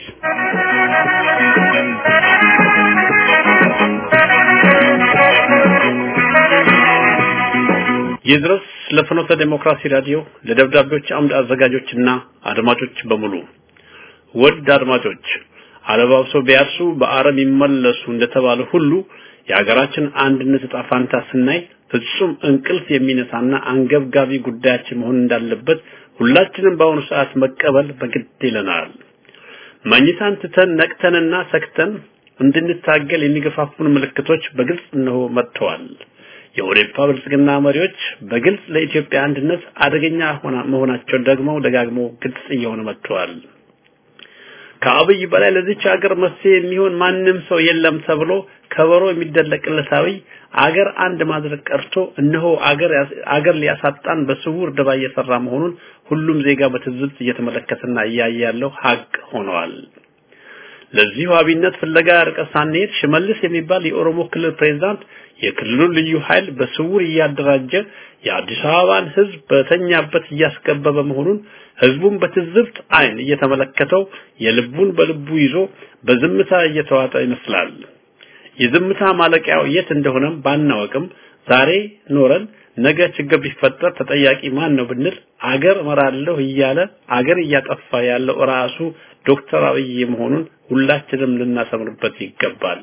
Speaker 5: ይድረስ ለፍኖተ ዴሞክራሲ ራዲዮ ለደብዳቤዎች አምድ አዘጋጆችና አድማጮች በሙሉ ውድ አድማጮች አለባብሰው ቢያርሱ በአረም ይመለሱ እንደተባለ ሁሉ የሀገራችን አንድነት ዕጣ ፋንታ ስናይ ፍጹም እንቅልፍ የሚነሳና አንገብጋቢ ጉዳያችን መሆን እንዳለበት ሁላችንም በአሁኑ ሰዓት መቀበል በግድ ይለናል። መኝታን ትተን ነቅተንና ሰክተን እንድንታገል የሚገፋፉን ምልክቶች በግልጽ እነሆ መጥተዋል። የኦዴፓ ብልጽግና መሪዎች በግልጽ ለኢትዮጵያ አንድነት አደገኛ መሆናቸው ደግሞ ደጋግሞ ግልጽ እየሆነ መጥተዋል። ከአብይ በላይ ለዚች ሀገር መፍትሄ የሚሆን ማንም ሰው የለም ተብሎ ከበሮ የሚደለቅለት አብይ አገር አንድ ማድረግ ቀርቶ እነሆ አገር አገር ሊያሳጣን በስውር ደባ እየሰራ መሆኑን ሁሉም ዜጋ በትዝብት እየተመለከተና እያየ ያለው ሀቅ ሆነዋል። ለዚሁ አብይነት ፍለጋ ርቀት ሳንሄድ ሽመልስ የሚባል የኦሮሞ ክልል ፕሬዝዳንት የክልሉን ልዩ ኃይል በስውር እያደራጀ የአዲስ አበባን ሕዝብ በተኛበት እያስገበበ መሆኑን ህዝቡን በትዝብት አይን እየተመለከተው የልቡን በልቡ ይዞ በዝምታ እየተዋጠ ይመስላል። የዝምታ ማለቂያው የት እንደሆነም ባናወቅም ዛሬ ኖረን ነገ ችግር ቢፈጠር ተጠያቂ ማን ነው ብንል አገር እመራለሁ እያለ አገር እያጠፋ ያለው ራሱ ዶክተር አብይ መሆኑን ሁላችንም ልናሰምርበት ይገባል።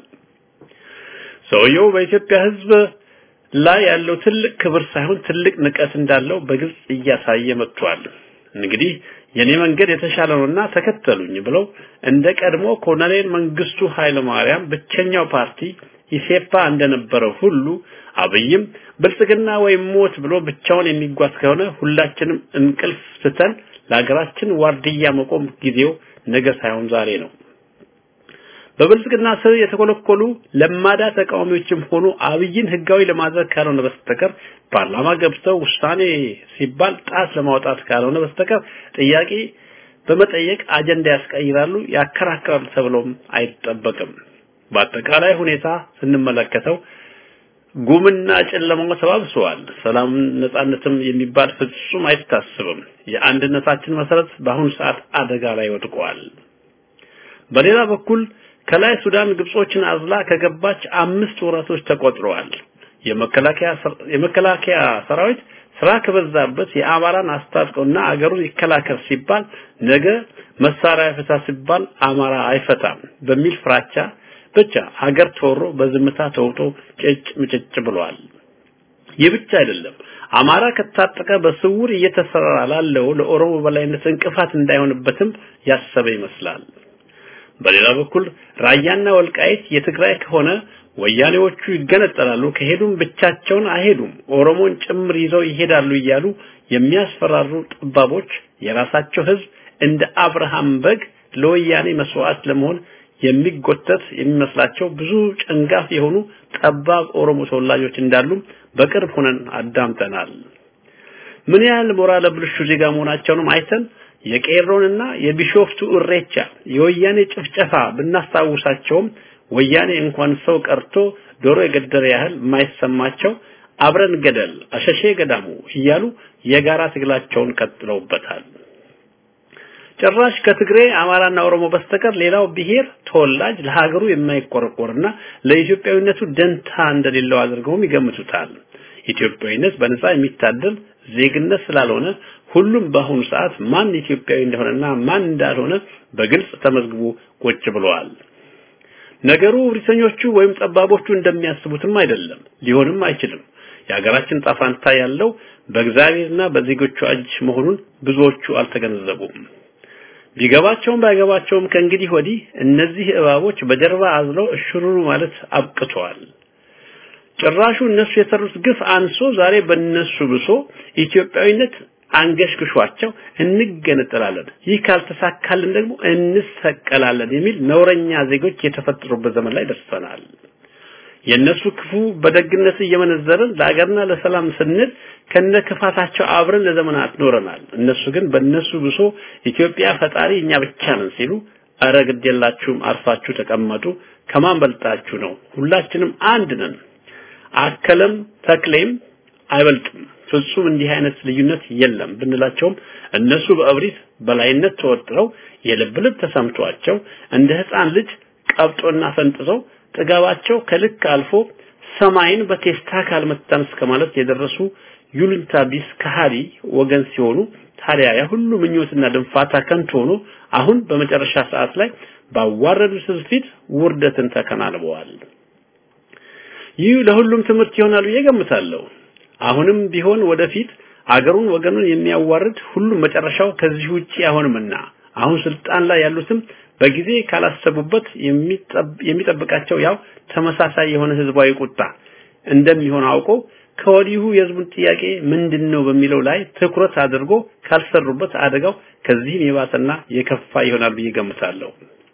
Speaker 5: ሰውየው በኢትዮጵያ ህዝብ ላይ ያለው ትልቅ ክብር ሳይሆን ትልቅ ንቀት እንዳለው በግልጽ እያሳየ መጥቷል። እንግዲህ የኔ መንገድ የተሻለ ነውና ተከተሉኝ ብለው እንደ ቀድሞ ኮሎኔል መንግስቱ ኃይለ ማርያም ብቸኛው ፓርቲ ኢሴፓ እንደነበረው ሁሉ አብይም ብልጽግና ወይም ሞት ብሎ ብቻውን የሚጓዝ ከሆነ ሁላችንም እንቅልፍ ስተን ለሀገራችን ዋርድያ መቆም ጊዜው ነገ ሳይሆን ዛሬ ነው። በብልጽግና ስር የተኮለኮሉ ለማዳ ተቃዋሚዎችም ሆኑ አብይን ህጋዊ ለማድረግ ካልሆነ በስተቀር ፓርላማ ገብተው ውሳኔ ሲባል ጣት ለማውጣት ካልሆነ በስተቀር ጥያቄ በመጠየቅ አጀንዳ ያስቀይራሉ፣ ያከራክራሉ ተብሎም አይጠበቅም። በአጠቃላይ ሁኔታ ስንመለከተው ጉምና ጨለማው ተባብሰዋል። ሰላም ነጻነትም የሚባል ፍጹም አይታስብም። የአንድነታችን መሰረት በአሁኑ ሰዓት አደጋ ላይ ወድቋል። በሌላ በኩል ከላይ ሱዳን ግብጾችን አዝላ ከገባች አምስት ወራቶች ተቆጥረዋል። የመከላከያ የመከላከያ ሰራዊት ስራ ከበዛበት የአማራን አስታጥቀውና አገሩን ይከላከል ሲባል ነገ መሳሪያ ይፈታ ሲባል አማራ አይፈታም በሚል ፍራቻ ብቻ ሀገር ተወሮ በዝምታ ተውጦ ጭጭ ምጭጭ ብሏል። ይህ ብቻ አይደለም። አማራ ከታጠቀ በስውር እየተሰራ ላለው ለኦሮሞ በላይነት እንቅፋት እንዳይሆንበትም ያሰበ ይመስላል። በሌላ በኩል ራያና ወልቃይት የትግራይ ከሆነ ወያኔዎቹ ይገነጠላሉ፣ ከሄዱም ብቻቸውን አይሄዱም፣ ኦሮሞን ጭምር ይዘው ይሄዳሉ እያሉ የሚያስፈራሩ ጠባቦች የራሳቸው ህዝብ እንደ አብርሃም በግ ለወያኔ መስዋዕት ለመሆን የሚጎተት የሚመስላቸው ብዙ ጨንጋፍ የሆኑ ጠባብ ኦሮሞ ተወላጆች እንዳሉ በቅርብ ሆነን አዳምጠናል። ምን ያህል ሞራለ ብልሹ ዜጋ መሆናቸውንም አይተን የቄሮንና የቢሾፍቱ እሬቻ የወያኔ ጭፍጨፋ ብናስታውሳቸውም ወያኔ እንኳን ሰው ቀርቶ ዶሮ የገደለ ያህል የማይሰማቸው አብረን ገደል አሸሼ ገዳሙ እያሉ የጋራ ትግላቸውን ቀጥለውበታል። ጭራሽ ከትግሬ አማራና ኦሮሞ በስተቀር ሌላው ብሔር ተወላጅ ለሀገሩ የማይቆረቆርና ለኢትዮጵያዊነቱ ደንታ እንደሌለው አድርገውም ይገምቱታል። ኢትዮጵያዊነት በነፃ የሚታደል ዜግነት ስላልሆነ ሁሉም በአሁኑ ሰዓት ማን ኢትዮጵያዊ እንደሆነና ማን እንዳልሆነ በግልጽ ተመዝግቦ ቁጭ ብለዋል። ነገሩ ብሪተኞቹ ወይም ጠባቦቹ እንደሚያስቡትም አይደለም፣ ሊሆንም አይችልም። የሀገራችን ጣፋንታ ያለው በእግዚአብሔርና በዜጎቹ እጅ መሆኑን ብዙዎቹ አልተገነዘቡም። ቢገባቸውም ባይገባቸውም ከእንግዲህ ወዲህ እነዚህ እባቦች በጀርባ አዝለው እሽሩሩ ማለት አብቅተዋል። ጭራሹ እነሱ የሰሩት ግፍ አንሶ ዛሬ በእነሱ ብሶ ኢትዮጵያዊነት አንገሽግሿቸው እንገነጠላለን፣ ይህ ካልተሳካልን ደግሞ እንሰቀላለን የሚል ነውረኛ ዜጎች የተፈጠሩበት ዘመን ላይ ደርሰናል። የነሱ ክፉ በደግነት እየመነዘርን ለአገርና ለሰላም ስንል ከነ ክፋታቸው አብረን ለዘመናት ኖረናል። እነሱ ግን በእነሱ ብሶ ኢትዮጵያ ፈጣሪ እኛ ብቻ ነን ሲሉ አረ ግድ የላችሁም አርፋችሁ ተቀመጡ፣ ከማን በልጣችሁ ነው? ሁላችንም አንድ ነን። አከለም ተክሌም አይበልጥም። ፍጹም እንዲህ አይነት ልዩነት የለም ብንላቸውም እነሱ በእብሪት በላይነት ተወጥረው የልብ ልብ ተሰምቷቸው እንደ ህፃን ልጅ ቀብጦና ፈንጥዘው ጥጋባቸው ከልክ አልፎ ሰማይን በቴስታ ካልመታን እስከ ማለት የደረሱ ዩልንታ ቢስ ከሃዲ ወገን ሲሆኑ ታዲያ ያ ሁሉ ምኞትና ድንፋታ ከንቱ ሆኖ አሁን በመጨረሻ ሰዓት ላይ ባዋረዱት ህዝብ ፊት ውርደትን ተከናንበዋል። ይህ ለሁሉም ትምህርት ይሆናል ብዬ ገምታለሁ። አሁንም ቢሆን ወደፊት አገሩን ወገኑን የሚያዋርድ ሁሉም መጨረሻው ከዚህ ውጪ አይሆንምና አሁን ስልጣን ላይ ያሉትም በጊዜ ካላሰቡበት የሚጠብቃቸው ያው ተመሳሳይ የሆነ ህዝባዊ ቁጣ እንደሚሆን አውቆ ከወዲሁ የህዝቡን ጥያቄ ምንድነው በሚለው ላይ ትኩረት አድርጎ ካልሰሩበት አደጋው ከዚህም የባሰና የከፋ ይሆናል ብዬ ገምታለሁ።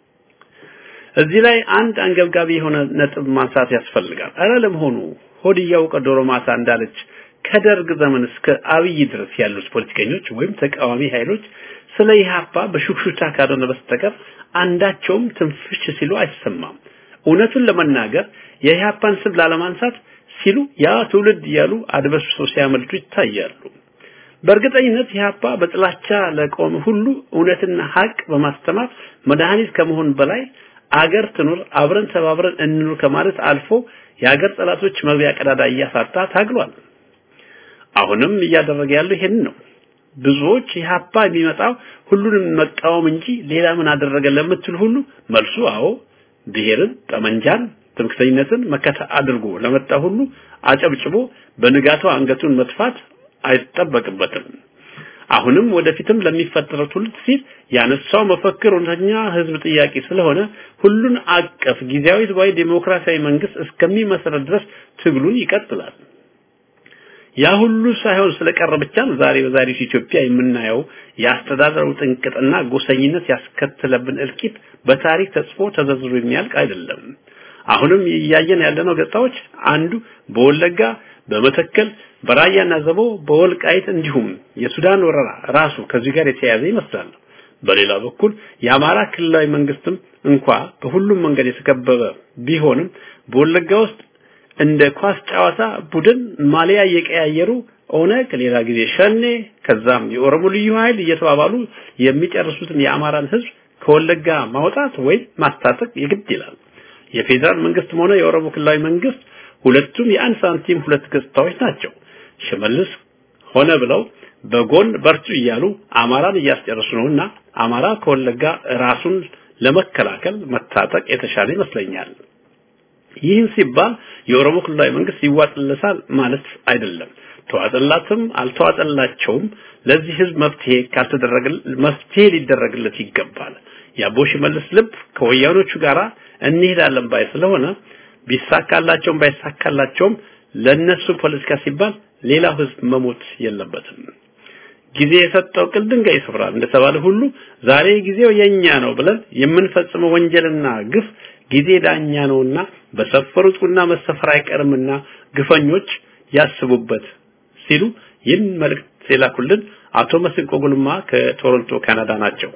Speaker 5: እዚህ ላይ አንድ አንገብጋቢ የሆነ ነጥብ ማንሳት ያስፈልጋል። አረ ለመሆኑ ሆድ እያወቀ ዶሮ ማታ እንዳለች ከደርግ ዘመን እስከ አብይ ድረስ ያሉት ፖለቲከኞች ወይም ተቃዋሚ ኃይሎች ስለ ኢህአፓ በሹክሹክታ ካልሆነ በስተቀር አንዳቸውም ትንፍሽ ሲሉ አይሰማም። እውነቱን ለመናገር የኢህአፓን ስም ላለማንሳት ሲሉ ያ ትውልድ እያሉ አድበስብሰው ሲያመልጡ ይታያሉ። በእርግጠኝነት ኢህአፓ በጥላቻ ለቆመ ሁሉ እውነትና ሀቅ በማስተማር መድኃኒት ከመሆን በላይ አገር ትኑር አብረን ተባብረን እንኑር ከማለት አልፎ የአገር ጠላቶች መግቢያ ቀዳዳ እያሳጣ ታግሏል። አሁንም እያደረገ ያለው ይሄን ነው። ብዙዎች ኢህአፓ የሚመጣው ሁሉንም መቃወም እንጂ ሌላ ምን አደረገ ለምትል ሁሉ መልሱ አዎ ብሔርን፣ ጠመንጃን፣ ትምክተኝነትን መከታ አድርጎ ለመጣ ሁሉ አጨብጭቦ በንጋታው አንገቱን መጥፋት አይጠበቅበትም። አሁንም ወደፊትም ለሚፈጠረው ትውልድ ሲል ያነሳው መፈክር እውነተኛ ህዝብ ጥያቄ ስለሆነ ሁሉን አቀፍ ጊዜያዊ ህዝባዊ ዴሞክራሲያዊ መንግስት እስከሚመሰረት ድረስ ትግሉን ይቀጥላል። ያ ሁሉ ሳይሆን ስለቀረ ብቻ ነው ዛሬ በዛሬው ኢትዮጵያ የምናየው የአስተዳደሩ ጥንቅጥና ጎሰኝነት ያስከተለብን እልቂት በታሪክ ተጽፎ ተዘርዝሮ የሚያልቅ አይደለም። አሁንም እያየን ያለነው ገጽታዎች አንዱ በወለጋ በመተከል በራያና ዘቦ በወልቃይት እንዲሁም የሱዳን ወረራ ራሱ ከዚህ ጋር የተያያዘ ይመስላል። በሌላ በኩል የአማራ ክልላዊ መንግስትም እንኳ በሁሉም መንገድ የተከበበ ቢሆንም በወለጋ ውስጥ እንደ ኳስ ጨዋታ ቡድን ማሊያ እየቀያየሩ ኦነግ ሌላ ጊዜ ሸኔ ከዛም የኦሮሞ ልዩ ኃይል እየተባባሉ የሚጨርሱትን የአማራን ህዝብ ከወለጋ ማውጣት ወይም ማስታጠቅ የግድ ይላል። የፌዴራል መንግስትም ሆነ የኦሮሞ ክልላዊ መንግስት ሁለቱም የአንድ ሳንቲም ሁለት ገጽታዎች ናቸው። ሽመልስ ሆነ ብለው በጎን በርቱ እያሉ አማራን እያስጨረሱ ነውና አማራ ከወለጋ ራሱን ለመከላከል መታጠቅ የተሻለ ይመስለኛል። ይህን ሲባል የኦሮሞ ክልላዊ መንግስት ይዋጥለታል ማለት አይደለም። ተዋጠላትም አልተዋጠላቸውም ለዚህ ህዝብ መፍትሄ ካልተደረገ መፍትሄ ሊደረግለት ይገባል። የአቦ ሽመልስ ልብ ከወያኖቹ ጋራ እንሄዳለን ባይ ስለሆነ ቢሳካላቸውም ባይሳካላቸውም ለነሱ ፖለቲካ ሲባል ሌላው ህዝብ መሞት የለበትም። ጊዜ የሰጠው ቅል ድንጋይ ይሰብራል እንደተባለ ሁሉ ዛሬ ጊዜው የኛ ነው ብለን የምንፈጽመው ወንጀልና ግፍ ጊዜ ዳኛ ነውና በሰፈሩት ቁና መሰፈር አይቀርምና ግፈኞች ያስቡበት ሲሉ ይህን መልእክት የላኩልን አቶ መስንቆ ጉልማ ከቶሮንቶ ካናዳ ናቸው።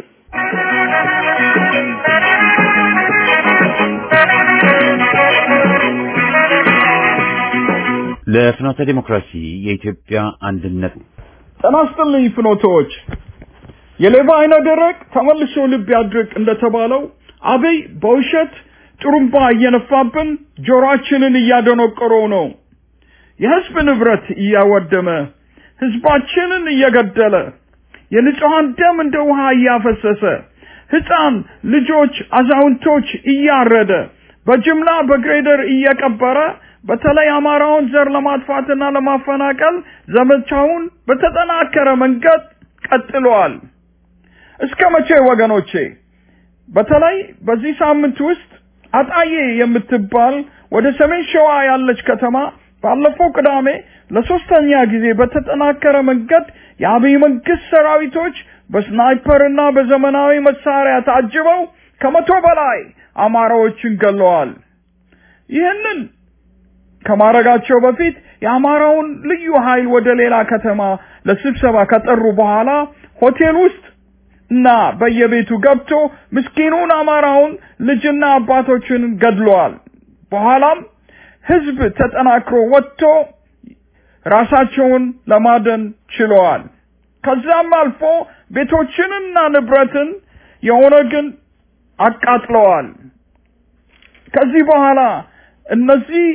Speaker 1: ለፍኖተ ዲሞክራሲ የኢትዮጵያ አንድነት
Speaker 6: ጤና ይስጥልኝ ፍኖቶች። የሌባ አይነ ደረቅ ተመልሶ ልብ ያድርቅ እንደተባለው አብይ በውሸት ጥሩምባ እየነፋብን ጆሮአችንን እያደነቆረው ነው። የህዝብ ንብረት እያወደመ ህዝባችንን እየገደለ የንጹሐን ደም እንደ ውሃ እያፈሰሰ ህፃን ልጆች፣ አዛውንቶች እያረደ በጅምላ በግሬደር እየቀበረ በተለይ አማራውን ዘር ለማጥፋትና ለማፈናቀል ዘመቻውን በተጠናከረ መንገድ ቀጥሏል። እስከ መቼ ወገኖቼ? በተለይ በዚህ ሳምንት ውስጥ አጣዬ የምትባል ወደ ሰሜን ሸዋ ያለች ከተማ ባለፈው ቅዳሜ ለሶስተኛ ጊዜ በተጠናከረ መንገድ የአብይ መንግስት ሰራዊቶች በስናይፐርና በዘመናዊ መሳሪያ ታጅበው ከመቶ በላይ አማራዎችን ገለዋል። ይህንን ከማረጋቸው በፊት የአማራውን ልዩ ኃይል ወደ ሌላ ከተማ ለስብሰባ ከጠሩ በኋላ ሆቴል ውስጥ እና በየቤቱ ገብቶ ምስኪኑን አማራውን ልጅና አባቶችን ገድለዋል። በኋላም ህዝብ ተጠናክሮ ወጥቶ ራሳቸውን ለማደን ችለዋል። ከዛም አልፎ ቤቶችንና ንብረትን የኦነግን አቃጥለዋል። ከዚህ በኋላ እነዚህ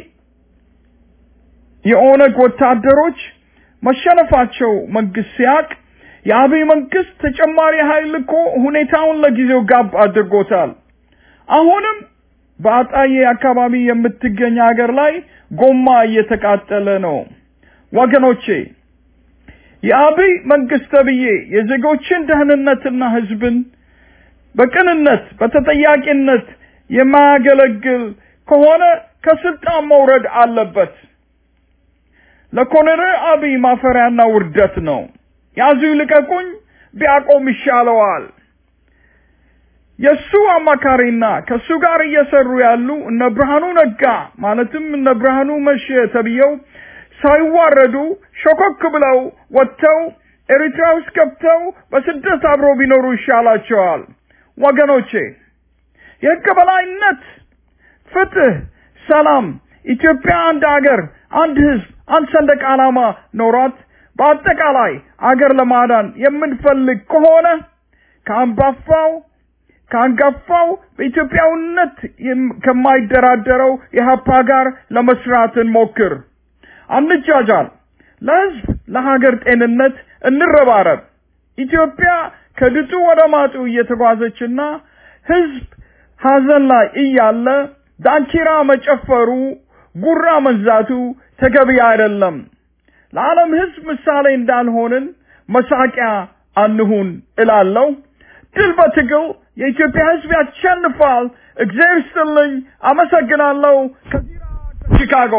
Speaker 6: የኦነግ ወታደሮች መሸነፋቸው መንግስት ሲያቅ የአብይ መንግስት ተጨማሪ ኃይል እኮ ሁኔታውን ለጊዜው ጋብ አድርጎታል። አሁንም በአጣዬ አካባቢ የምትገኝ ሀገር ላይ ጎማ እየተቃጠለ ነው። ወገኖቼ የአብይ መንግስት ተብዬ የዜጎችን ደህንነትና ህዝብን በቅንነት በተጠያቂነት የማያገለግል ከሆነ ከስልጣን መውረድ አለበት። ለኮሎኔል አብይ ማፈሪያና ውርደት ነው። ያዙ ይልቀቁኝ ቢያቆም ይሻለዋል። የሱ አማካሪና ከሱ ጋር እየሰሩ ያሉ እነ ብርሃኑ ነጋ ማለትም እነ ብርሃኑ መሸ ተብየው ሳይዋረዱ ሾኮክ ብለው ወጥተው ኤሪትራ ውስጥ ገብተው በስደት አብሮ ቢኖሩ ይሻላቸዋል። ወገኖቼ የህግ በላይነት፣ ፍትህ፣ ሰላም፣ ኢትዮጵያ አንድ አገር፣ አንድ ህዝብ፣ አንድ ሰንደቅ ዓላማ ኖሯት በአጠቃላይ አገር ለማዳን የምንፈልግ ከሆነ ከአንባፋው ከአንጋፋው በኢትዮጵያዊነት ከማይደራደረው የሀፓ ጋር ለመስራት እንሞክር። አንጃጃል። ለህዝብ ለሀገር ጤንነት እንረባረብ። ኢትዮጵያ ከድጡ ወደ ማጡ እየተጓዘችና ህዝብ ሀዘን ላይ እያለ ዳንኪራ መጨፈሩ፣ ጉራ መንዛቱ ተገቢ አይደለም። ለዓለም ህዝብ ምሳሌ እንዳልሆንን መሳቂያ አንሁን እላለሁ። ድል በትግል የኢትዮጵያ ህዝብ ያሸንፋል። እግዚአብሔር ይስጥልኝ። አመሰግናለሁ። ከዚራ ከቺካጎ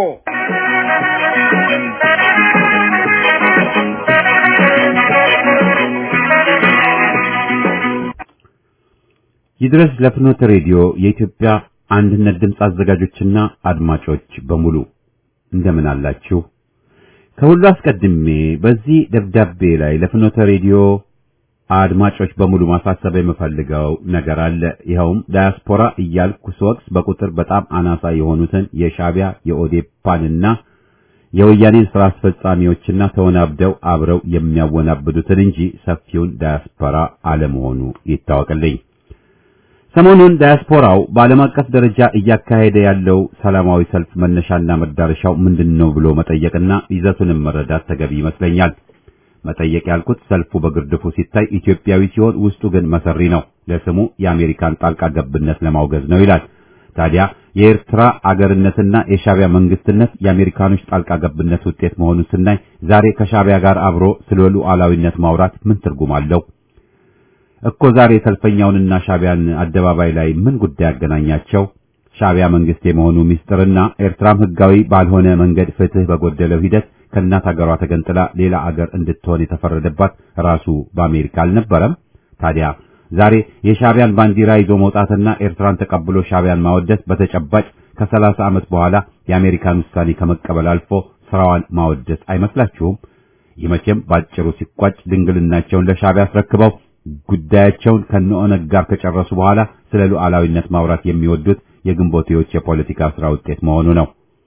Speaker 1: ይድረስ ለፍኖተ ሬዲዮ የኢትዮጵያ አንድነት ድምፅ አዘጋጆችና አድማጮች በሙሉ እንደምን አላችሁ? ከሁሉ አስቀድሜ በዚህ ደብዳቤ ላይ ለፍኖተ ሬዲዮ አድማጮች በሙሉ ማሳሰብ የምፈልገው ነገር አለ። ይኸውም ዳያስፖራ እያልኩ ስወቅስ በቁጥር በጣም አናሳ የሆኑትን የሻቢያ የኦዴፓንና የወያኔን ስራ አስፈጻሚዎችና ተወናብደው አብረው የሚያወናብዱትን እንጂ ሰፊውን ዳያስፖራ አለመሆኑ ይታወቅልኝ። ሰሞኑን ዳያስፖራው በዓለም አቀፍ ደረጃ እያካሄደ ያለው ሰላማዊ ሰልፍ መነሻና መዳረሻው ምንድነው ብሎ መጠየቅና ይዘቱንም መረዳት ተገቢ ይመስለኛል። መጠየቅ ያልኩት ሰልፉ በግርድፉ ሲታይ ኢትዮጵያዊ ሲሆን ውስጡ ግን መሰሪ ነው። ለስሙ የአሜሪካን ጣልቃ ገብነት ለማውገዝ ነው ይላል። ታዲያ የኤርትራ አገርነትና የሻቢያ መንግስትነት የአሜሪካኖች ጣልቃ ገብነት ውጤት መሆኑን ስናይ ዛሬ ከሻቢያ ጋር አብሮ ስለ ሉዓላዊነት ማውራት ምን ትርጉም አለው? እኮ ዛሬ ሰልፈኛውንና ሻዕቢያን አደባባይ ላይ ምን ጉዳይ ያገናኛቸው? ሻዕቢያ መንግስት የመሆኑ ሚስጥርና ኤርትራም ህጋዊ ባልሆነ መንገድ ፍትህ በጎደለው ሂደት ከእናት ሀገሯ ተገንጥላ ሌላ አገር እንድትሆን የተፈረደባት ራሱ በአሜሪካ አልነበረም? ታዲያ ዛሬ የሻዕቢያን ባንዲራ ይዞ መውጣትና ኤርትራን ተቀብሎ ሻዕቢያን ማወደስ በተጨባጭ ከሰላሳ ዓመት በኋላ የአሜሪካን ውሳኔ ከመቀበል አልፎ ስራዋን ማወደስ አይመስላችሁም? ይህ መቼም ባጭሩ ሲቋጭ ድንግልናቸውን ለሻዕቢያ አስረክበው ጉዳያቸውን ከነኦነግ ጋር ከጨረሱ በኋላ ስለ ሉዓላዊነት ማውራት የሚወዱት የግንቦቴዎች የፖለቲካ ስራ ውጤት መሆኑ ነው።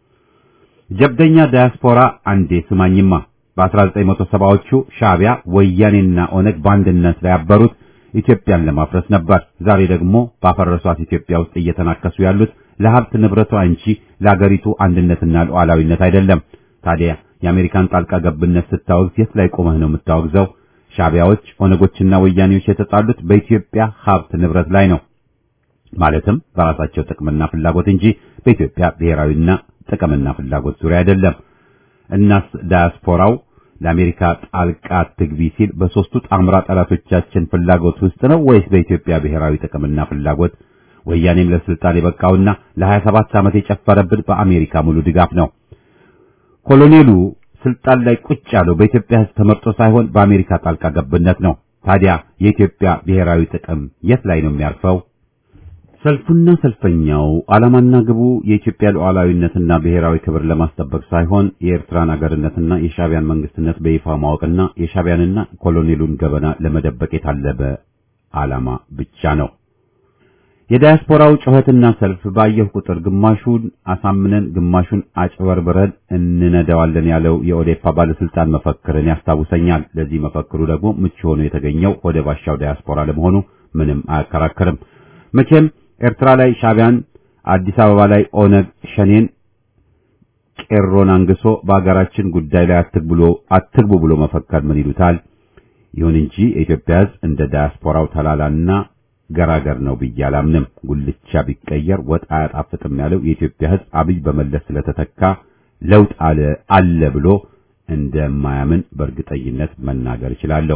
Speaker 1: ጀብደኛ ዳያስፖራ አንዴ ስማኝማ በ1970ዎቹ ሻዕቢያ ወያኔና ኦነግ በአንድነት ላይ ያበሩት ኢትዮጵያን ለማፍረስ ነበር። ዛሬ ደግሞ ባፈረሷት ኢትዮጵያ ውስጥ እየተናከሱ ያሉት ለሀብት ንብረቷ እንጂ ለአገሪቱ አንድነትና ሉዓላዊነት አይደለም። ታዲያ የአሜሪካን ጣልቃ ገብነት ስታወግዝ የት ላይ ቆመህ ነው የምታወግዘው? ሻዕቢያዎች፣ ኦነጎችና ወያኔዎች የተጣሉት በኢትዮጵያ ሀብት ንብረት ላይ ነው። ማለትም በራሳቸው ጥቅምና ፍላጎት እንጂ በኢትዮጵያ ብሔራዊና ጥቅምና ፍላጎት ዙሪያ አይደለም። እናስ ዳያስፖራው ለአሜሪካ ጣልቃ ትግቢ ሲል በሶስቱ ጣምራ ጠላቶቻችን ፍላጎት ውስጥ ነው ወይስ በኢትዮጵያ ብሔራዊ ጥቅምና ፍላጎት? ወያኔም ለስልጣን የበቃውና ለ27 ዓመት የጨፈረብን በአሜሪካ ሙሉ ድጋፍ ነው። ኮሎኔሉ ስልጣን ላይ ቁጭ ያለው በኢትዮጵያ ሕዝብ ተመርጦ ሳይሆን በአሜሪካ ጣልቃ ገብነት ነው። ታዲያ የኢትዮጵያ ብሔራዊ ጥቅም የት ላይ ነው የሚያርፈው? ሰልፉና ሰልፈኛው ዓላማና ግቡ የኢትዮጵያ ሉዓላዊነትና ብሔራዊ ክብር ለማስጠበቅ ሳይሆን የኤርትራን አገርነትና የሻዕቢያን መንግስትነት በይፋ ማወቅና የሻዕቢያንና ኮሎኔሉን ገበና ለመደበቅ የታለበ ዓላማ ብቻ ነው። የዳያስፖራው ጩኸትና ሰልፍ ባየሁ ቁጥር ግማሹን አሳምነን ግማሹን አጭበርብረን እንነዳዋለን ያለው የኦዴፓ ባለስልጣን መፈክርን ያስታውሰኛል። ለዚህ መፈክሩ ደግሞ ምቹ ሆኖ የተገኘው ወደ ባሻው ዳያስፖራ ለመሆኑ ምንም አያከራክርም። መቼም ኤርትራ ላይ ሻዕቢያን፣ አዲስ አበባ ላይ ኦነግ ሸኔን ቄሮን አንግሶ በአገራችን ጉዳይ ላይ አትግብሎ አትግቡ ብሎ መፈከር ምን ይሉታል? ይሁን እንጂ የኢትዮጵያ ሕዝብ እንደ ዳያስፖራው ተላላና ገራገር ነው ብዬ አላምንም። ጉልቻ ቢቀየር ወጥ አያጣፍጥም ያለው የኢትዮጵያ ሕዝብ አብይ በመለስ ስለተተካ ለውጥ አለ አለ ብሎ እንደማያምን በእርግጠኝነት መናገር እችላለሁ።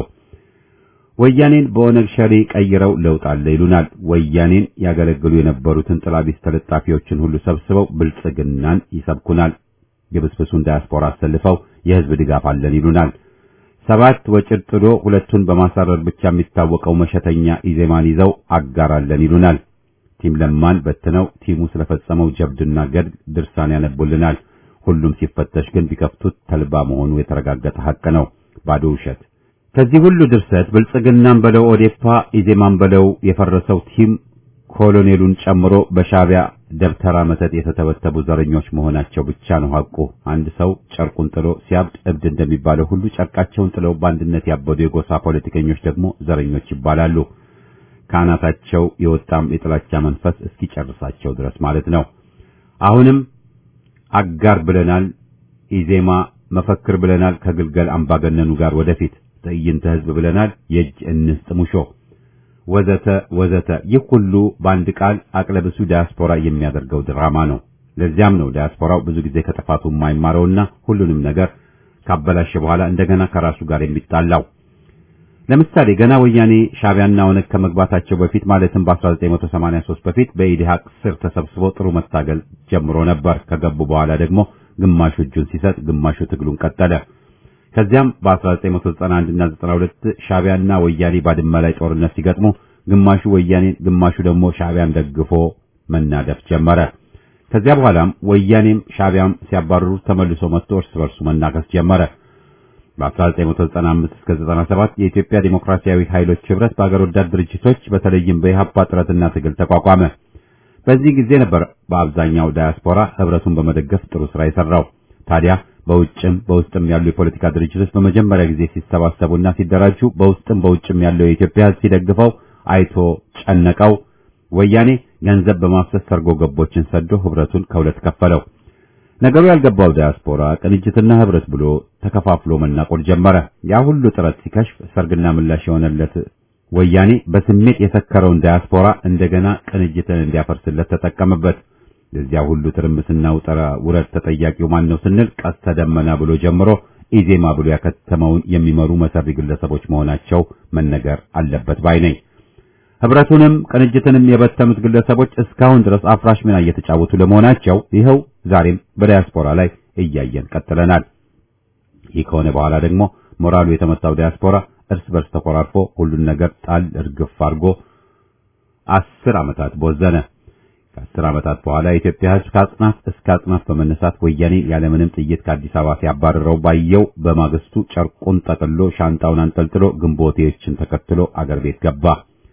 Speaker 1: ወያኔን በኦነግ ሸኔ ቀይረው ለውጥ አለ ይሉናል። ወያኔን ያገለግሉ የነበሩትን ጥላቢስ ተለጣፊዎችን ሁሉ ሰብስበው ብልጽግናን ይሰብኩናል። የብስብሱን ዳያስፖራ አሰልፈው የህዝብ ድጋፍ አለን ይሉናል። ሰባት ወጭት ጥሎ ሁለቱን በማሳረር ብቻ የሚታወቀው መሸተኛ ኢዜማን ይዘው አጋራለን ይሉናል። ቲም ለማን በትነው ቲሙ ስለፈጸመው ጀብድና ገድል ድርሳን ያነቡልናል። ሁሉም ሲፈተሽ ግን ቢከፍቱት ተልባ መሆኑ የተረጋገጠ ሐቅ ነው። ባዶ ውሸት። ከዚህ ሁሉ ድርሰት ብልጽግናን በለው ኦዴፓ፣ ኢዜማን በለው የፈረሰው ቲም ኮሎኔሉን ጨምሮ በሻዕቢያ ደብተራ መተት የተተበተቡ ዘረኞች መሆናቸው ብቻ ነው ሐቁ። አንድ ሰው ጨርቁን ጥሎ ሲያብድ እብድ እንደሚባለው ሁሉ ጨርቃቸውን ጥለው በአንድነት ያበዱ የጎሳ ፖለቲከኞች ደግሞ ዘረኞች ይባላሉ። ከአናታቸው የወጣም የጥላቻ መንፈስ እስኪጨርሳቸው ድረስ ማለት ነው። አሁንም አጋር ብለናል፣ ኢዜማ መፈክር ብለናል፣ ከግልገል አምባገነኑ ጋር ወደፊት ትዕይንተ ህዝብ ብለናል፣ የእጅ እንስጥ ሙሾ ወዘተ ወዘተ። ይህ ሁሉ በአንድ ቃል አቅለብሱ ዳያስፖራ የሚያደርገው ድራማ ነው። ለዚያም ነው ዳያስፖራው ብዙ ጊዜ ከጥፋቱ የማይማረውና ሁሉንም ነገር ካበላሸ በኋላ እንደገና ከራሱ ጋር የሚጣላው። ለምሳሌ ገና ወያኔ ሻዕቢያና ኦነግ ከመግባታቸው በፊት ማለትም በ1983 በፊት በኢዲሃቅ ስር ተሰብስቦ ጥሩ መታገል ጀምሮ ነበር። ከገቡ በኋላ ደግሞ ግማሹ እጁን ሲሰጥ፣ ግማሹ ትግሉን ቀጠለ። ከዚያም በ1991 እና 92 ሻዕቢያና ወያኔ ባድመ ላይ ጦርነት ሲገጥሙ ግማሹ ወያኔን ግማሹ ደግሞ ሻዕቢያን ደግፎ መናደፍ ጀመረ። ከዚያ በኋላም ወያኔም ሻዕቢያም ሲያባርሩ ተመልሶ መጥቶ እርስ በርሱ መናከስ ጀመረ። በ1995 እስከ 97 የኢትዮጵያ ዴሞክራሲያዊ ኃይሎች ህብረት በአገር ወዳድ ድርጅቶች በተለይም በኢህአፓ ጥረትና ትግል ተቋቋመ። በዚህ ጊዜ ነበር በአብዛኛው ዳያስፖራ ህብረቱን በመደገፍ ጥሩ ስራ የሰራው። ታዲያ በውጭም በውስጥም ያሉ የፖለቲካ ድርጅቶች በመጀመሪያ ጊዜ ሲሰባሰቡና ሲደራጁ በውስጥም በውጭም ያለው የኢትዮጵያ ህዝብ ሲደግፈው አይቶ ጨነቀው። ወያኔ ገንዘብ በማፍሰስ ሰርጎ ገቦችን ሰዶ ህብረቱን ከሁለት ከፈለው። ነገሩ ያልገባው ዳያስፖራ ቅንጅትና ህብረት ብሎ ተከፋፍሎ መናቆር ጀመረ። ያ ሁሉ ጥረት ሲከሽፍ ሰርግና ምላሽ የሆነለት ወያኔ በስሜት የሰከረውን ዳያስፖራ እንደገና ቅንጅትን እንዲያፈርስለት ተጠቀመበት። የዚያ ሁሉ ትርምስና ውጠራ ውረድ ተጠያቂው ማን ነው ስንል ቀስተ ደመና ብሎ ጀምሮ ኢዜማ ብሎ ያከተመውን የሚመሩ መሰሪ ግለሰቦች መሆናቸው መነገር አለበት ባይ ነኝ። ህብረቱንም ቅንጅትንም የበተኑት ግለሰቦች እስካሁን ድረስ አፍራሽ ሚና እየተጫወቱ ለመሆናቸው ይኸው ዛሬም በዲያስፖራ ላይ እያየን ቀጥለናል። ይህ ከሆነ በኋላ ደግሞ ሞራሉ የተመታው ዲያስፖራ እርስ በርስ ተኮራርፎ ሁሉን ነገር ጣል እርግፍ አድርጎ አስር ዓመታት ቦዘነ። ከአስር ዓመታት በኋላ የኢትዮጵያ ሕዝብ ከአጽናፍ እስከ አጽናፍ በመነሳት ወያኔ ያለምንም ጥይት ከአዲስ አበባ ሲያባርረው ባየው በማግስቱ ጨርቁን ጠቅሎ ሻንጣውን አንጠልጥሎ ግንቦቴዎችን ተከትሎ አገር ቤት ገባ።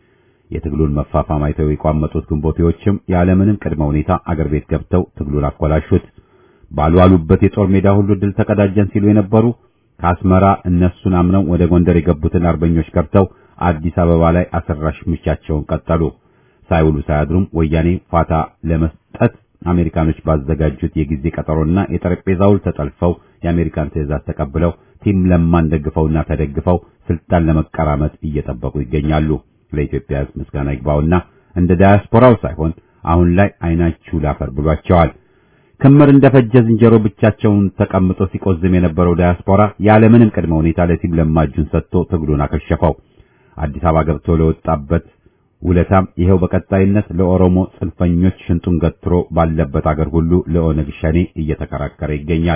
Speaker 1: የትግሉን መፋፋም አይተው የቋመጡት ግንቦቴዎችም ያለምንም ቅድመ ሁኔታ አገር ቤት ገብተው ትግሉን አኮላሹት። ባልዋሉበት የጦር ሜዳ ሁሉ ድል ተቀዳጀን ሲሉ የነበሩ ከአስመራ እነሱን አምነው ወደ ጎንደር የገቡትን አርበኞች ከርተው አዲስ አበባ ላይ አሰራሽ ምቻቸውን ቀጠሉ። ሳይውሉ ሳያድሩም ወያኔ ፋታ ለመስጠት አሜሪካኖች ባዘጋጁት የጊዜ ቀጠሮና የጠረጴዛ ውል ተጠልፈው የአሜሪካን ትዕዛዝ ተቀብለው ቲም ለማን ደግፈውና ተደግፈው ስልጣን ለመቀራመጥ እየጠበቁ ይገኛሉ። ለኢትዮጵያ ሕዝብ ምስጋና ይግባውና እንደ ዳያስፖራው ሳይሆን አሁን ላይ አይናችሁ ላፈር ብሏቸዋል። ክምር እንደፈጀ ዝንጀሮ ብቻቸውን ተቀምጦ ሲቆዝም የነበረው ዳያስፖራ ያለምንም ቅድመ ሁኔታ ለቲም ለማ እጁን ሰጥቶ ትግሉን አከሸፈው። አዲስ አበባ ገብቶ ለወጣበት ውለታም ይኸው በቀጣይነት ለኦሮሞ ጽንፈኞች ሽንጡን ገትሮ ባለበት አገር ሁሉ ለኦነግ ሸኔ እየተከራከረ ይገኛል።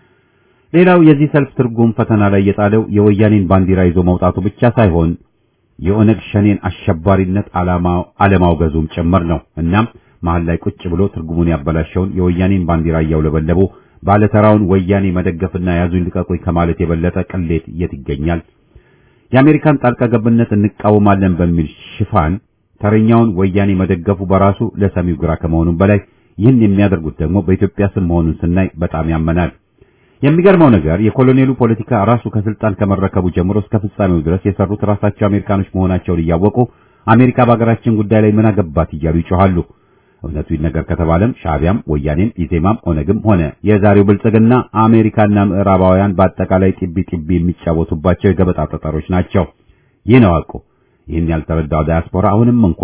Speaker 1: ሌላው የዚህ ሰልፍ ትርጉም ፈተና ላይ የጣለው የወያኔን ባንዲራ ይዞ መውጣቱ ብቻ ሳይሆን የኦነግ ሸኔን አሸባሪነት ዓላማው አለማውገዙም ጭምር ነው። እናም መሀል ላይ ቁጭ ብሎ ትርጉሙን ያበላሸውን የወያኔን ባንዲራ እያውለበለቡ ባለተራውን ወያኔ መደገፍና ያዙኝ ልቀቁኝ ከማለት የበለጠ ቅሌት የት ይገኛል? የአሜሪካን ጣልቃ ገብነት እንቃወማለን በሚል ሽፋን ተረኛውን ወያኔ መደገፉ በራሱ ለሰሚው ግራ ከመሆኑም በላይ ይህን የሚያደርጉት ደግሞ በኢትዮጵያ ስም መሆኑን ስናይ በጣም ያመናል። የሚገርመው ነገር የኮሎኔሉ ፖለቲካ ራሱ ከስልጣን ከመረከቡ ጀምሮ እስከ ፍጻሜው ድረስ የሰሩት ራሳቸው አሜሪካኖች መሆናቸውን እያወቁ አሜሪካ በሀገራችን ጉዳይ ላይ ምን አገባት እያሉ ይጮኻሉ። እውነቱ ነገር ከተባለም ሻዕቢያም፣ ወያኔም፣ ኢዜማም፣ ኦነግም ሆነ የዛሬው ብልጽግና አሜሪካና ምዕራባውያን በአጠቃላይ ጢቢ ጢቢ የሚጫወቱባቸው የገበጣ ጠጠሮች ናቸው። ይህ ነው ሐቁ። ይህን ያልተረዳው ዳያስፖራ አሁንም እንኳ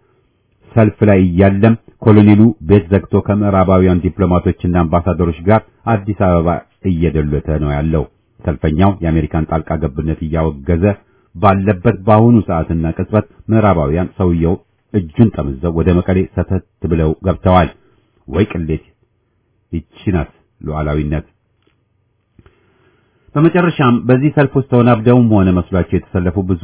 Speaker 1: ሰልፍ ላይ እያለም ኮሎኔሉ ቤት ዘግቶ ከምዕራባውያን ዲፕሎማቶችና አምባሳደሮች ጋር አዲስ አበባ እየደለተ ነው ያለው። ሰልፈኛው የአሜሪካን ጣልቃ ገብነት እያወገዘ ባለበት በአሁኑ ሰዓትና ቅጽበት ምዕራባውያን ሰውየው እጁን ጠምዘው ወደ መቀሌ ሰተት ብለው ገብተዋል። ወይ ቅሌት! ይቺ ናት ሉዓላዊነት። በመጨረሻም በዚህ ሰልፍ ውስጥ ተወናብደውም ሆነ መስሏቸው የተሰለፉ ብዙ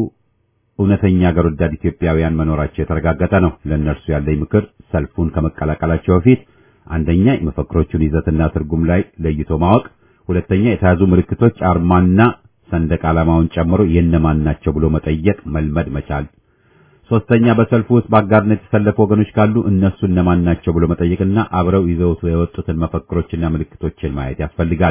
Speaker 1: እውነተኛ አገር ወዳድ ኢትዮጵያውያን መኖራቸው የተረጋገጠ ነው። ለእነርሱ ያለኝ ምክር ሰልፉን ከመቀላቀላቸው በፊት አንደኛ የመፈክሮቹን ይዘትና ትርጉም ላይ ለይቶ ማወቅ፣ ሁለተኛ የተያዙ ምልክቶች አርማና ሰንደቅ ዓላማውን ጨምሮ የእነማን ናቸው ብሎ መጠየቅ መልመድ መቻል፣ ሶስተኛ በሰልፉ ውስጥ በአጋርነት የተሰለፉ ወገኖች ካሉ እነሱ እነማን ናቸው ብሎ መጠየቅና አብረው ይዘውት የወጡትን መፈክሮችና ምልክቶችን ማየት ያስፈልጋል።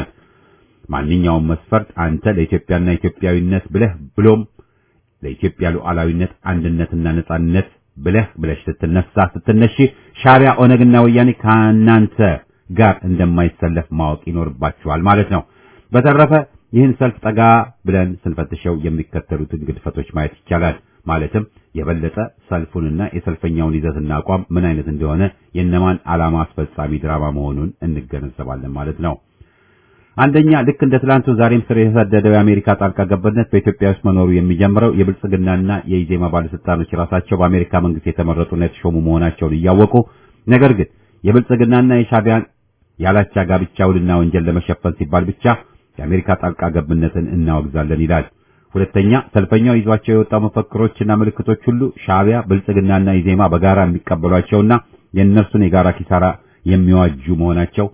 Speaker 1: ማንኛውም መስፈርት አንተ ለኢትዮጵያና ኢትዮጵያዊነት ብለህ ብሎም ለኢትዮጵያ ሉዓላዊነት አንድነትና ነጻነት ብለህ ብለሽ ስትነሳ ስትነሺ ሻዕቢያ ኦነግና ወያኔ ከእናንተ ጋር እንደማይሰለፍ ማወቅ ይኖርባችኋል ማለት ነው። በተረፈ ይህን ሰልፍ ጠጋ ብለን ስንፈትሸው የሚከተሉትን ግድፈቶች ማየት ይቻላል። ማለትም የበለጠ ሰልፉንና የሰልፈኛውን ይዘትና አቋም ምን አይነት እንደሆነ የእነማን ዓላማ አስፈጻሚ ድራማ መሆኑን እንገነዘባለን ማለት ነው። አንደኛ ልክ እንደ ትላንቱ ዛሬም ስር የሰደደው የአሜሪካ ጣልቃ ገብነት በኢትዮጵያ ውስጥ መኖሩ የሚጀምረው የብልጽግናና የኢዜማ ባለስልጣኖች ራሳቸው በአሜሪካ መንግስት የተመረጡና የተሾሙ መሆናቸውን እያወቁ ነገር ግን የብልጽግናና የሻዕቢያን ያላቻ ጋብቻ ውልና ወንጀል ለመሸፈን ሲባል ብቻ የአሜሪካ ጣልቃ ገብነትን እናወግዛለን ይላል። ሁለተኛ ሰልፈኛው ይዟቸው የወጣው መፈክሮችና ምልክቶች ሁሉ ሻዕቢያ፣ ብልጽግናና ኢዜማ በጋራ የሚቀበሏቸውና የእነርሱን የጋራ ኪሳራ የሚዋጁ መሆናቸው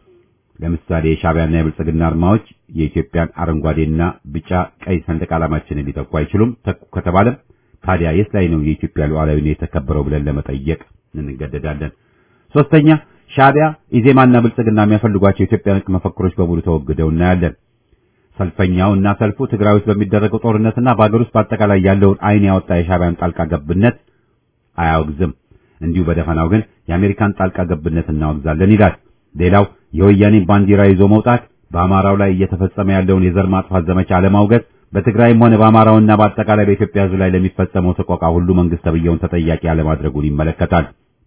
Speaker 1: ለምሳሌ የሻዕቢያና የብልጽግና አርማዎች የኢትዮጵያን አረንጓዴና ቢጫ ቀይ ሰንደቅ ዓላማችንን ሊተኩ አይችሉም። ተኩ ከተባለም ታዲያ የት ላይ ነው የኢትዮጵያ ሉዓላዊነት የተከበረው ብለን ለመጠየቅ እንገደዳለን። ሶስተኛ ሻዕቢያ፣ ኢዜማና ብልጽግና የሚያፈልጓቸው የኢትዮጵያ ነክ መፈክሮች በሙሉ ተወግደው እናያለን። ሰልፈኛው እና ሰልፉ ትግራይ ውስጥ በሚደረገው ጦርነትና በአገር ውስጥ በአጠቃላይ ያለውን ዓይን ያወጣ የሻዕቢያን ጣልቃ ገብነት አያወግዝም። እንዲሁ በደፈናው ግን የአሜሪካን ጣልቃ ገብነት እናወግዛለን ይላል። ሌላው የወያኔን ባንዲራ ይዞ መውጣት፣ በአማራው ላይ እየተፈጸመ ያለውን የዘር ማጥፋት ዘመቻ አለማውገዝ፣ በትግራይም ሆነ በአማራውና በአጠቃላይ በኢትዮጵያ ሕዝብ ላይ ለሚፈጸመው ሰቆቃ ሁሉ መንግስት ተብየውን ተጠያቂ አለማድረጉን ይመለከታል።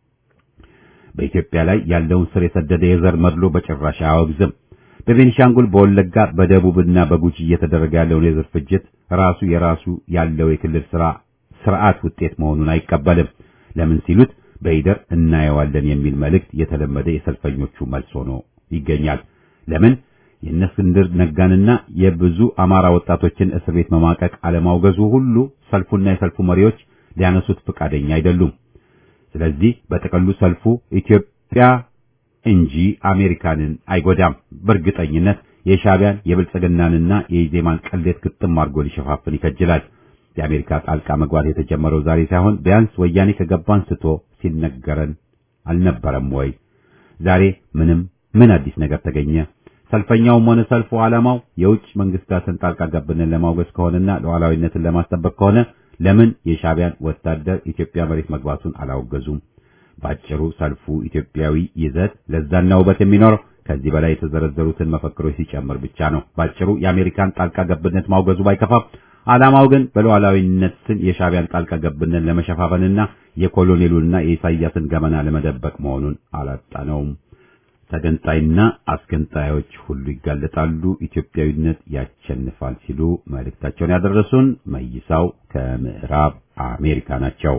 Speaker 1: በኢትዮጵያ ላይ ያለውን ስር የሰደደ የዘር መድሎ በጭራሽ አያወግዝም። በቤኒሻንጉል፣ በወለጋ፣ በደቡብና በጉጂ እየተደረገ ያለውን የዘር ፍጅት ራሱ የራሱ ያለው የክልል ስራ ስርዓት ውጤት መሆኑን አይቀበልም። ለምን ሲሉት በይደር እናየዋለን የሚል መልእክት የተለመደ የሰልፈኞቹ መልስ ሆኖ ይገኛል። ለምን የእነ እስክንድር ነጋንና የብዙ አማራ ወጣቶችን እስር ቤት መማቀቅ አለማውገዙ ሁሉ ሰልፉና የሰልፉ መሪዎች ሊያነሱት ፈቃደኛ አይደሉም። ስለዚህ በጥቅሉ ሰልፉ ኢትዮጵያ እንጂ አሜሪካንን አይጎዳም። በእርግጠኝነት የሻዕቢያን የብልጽግናንና የኢዜማን ቅሌት ግጥም አድርጎ ሊሸፋፍን ይከጅላል። የአሜሪካ ጣልቃ መግባት የተጀመረው ዛሬ ሳይሆን ቢያንስ ወያኔ ከገባ አንስቶ ሲነገረን አልነበረም ወይ? ዛሬ ምንም ምን አዲስ ነገር ተገኘ? ሰልፈኛውም ሆነ ሰልፉ ዓላማው የውጭ መንግስታትን ጣልቃ ገብነትን ለማውገዝ ከሆነና ሉዓላዊነትን ለማስጠበቅ ከሆነ ለምን የሻዕቢያን ወታደር ኢትዮጵያ መሬት መግባቱን አላወገዙም? ባጭሩ ሰልፉ ኢትዮጵያዊ ይዘት ለዛና ውበት የሚኖረው ከዚህ በላይ የተዘረዘሩትን መፈክሮች ሲጨምር ብቻ ነው። ባጭሩ የአሜሪካን ጣልቃ ገብነት ማውገዙ ባይከፋም ዓላማው ግን በሉዓላዊነት ስም የሻዕቢያን ጣልቃ ገብነት ለመሸፋፈንና የኮሎኔሉንና የኢሳያስን ገመና ለመደበቅ መሆኑን አላጣነውም። ተገንጣይና አስገንጣዮች ሁሉ ይጋለጣሉ፣ ኢትዮጵያዊነት ያሸንፋል ሲሉ መልእክታቸውን ያደረሱን መይሳው ከምዕራብ አሜሪካ ናቸው።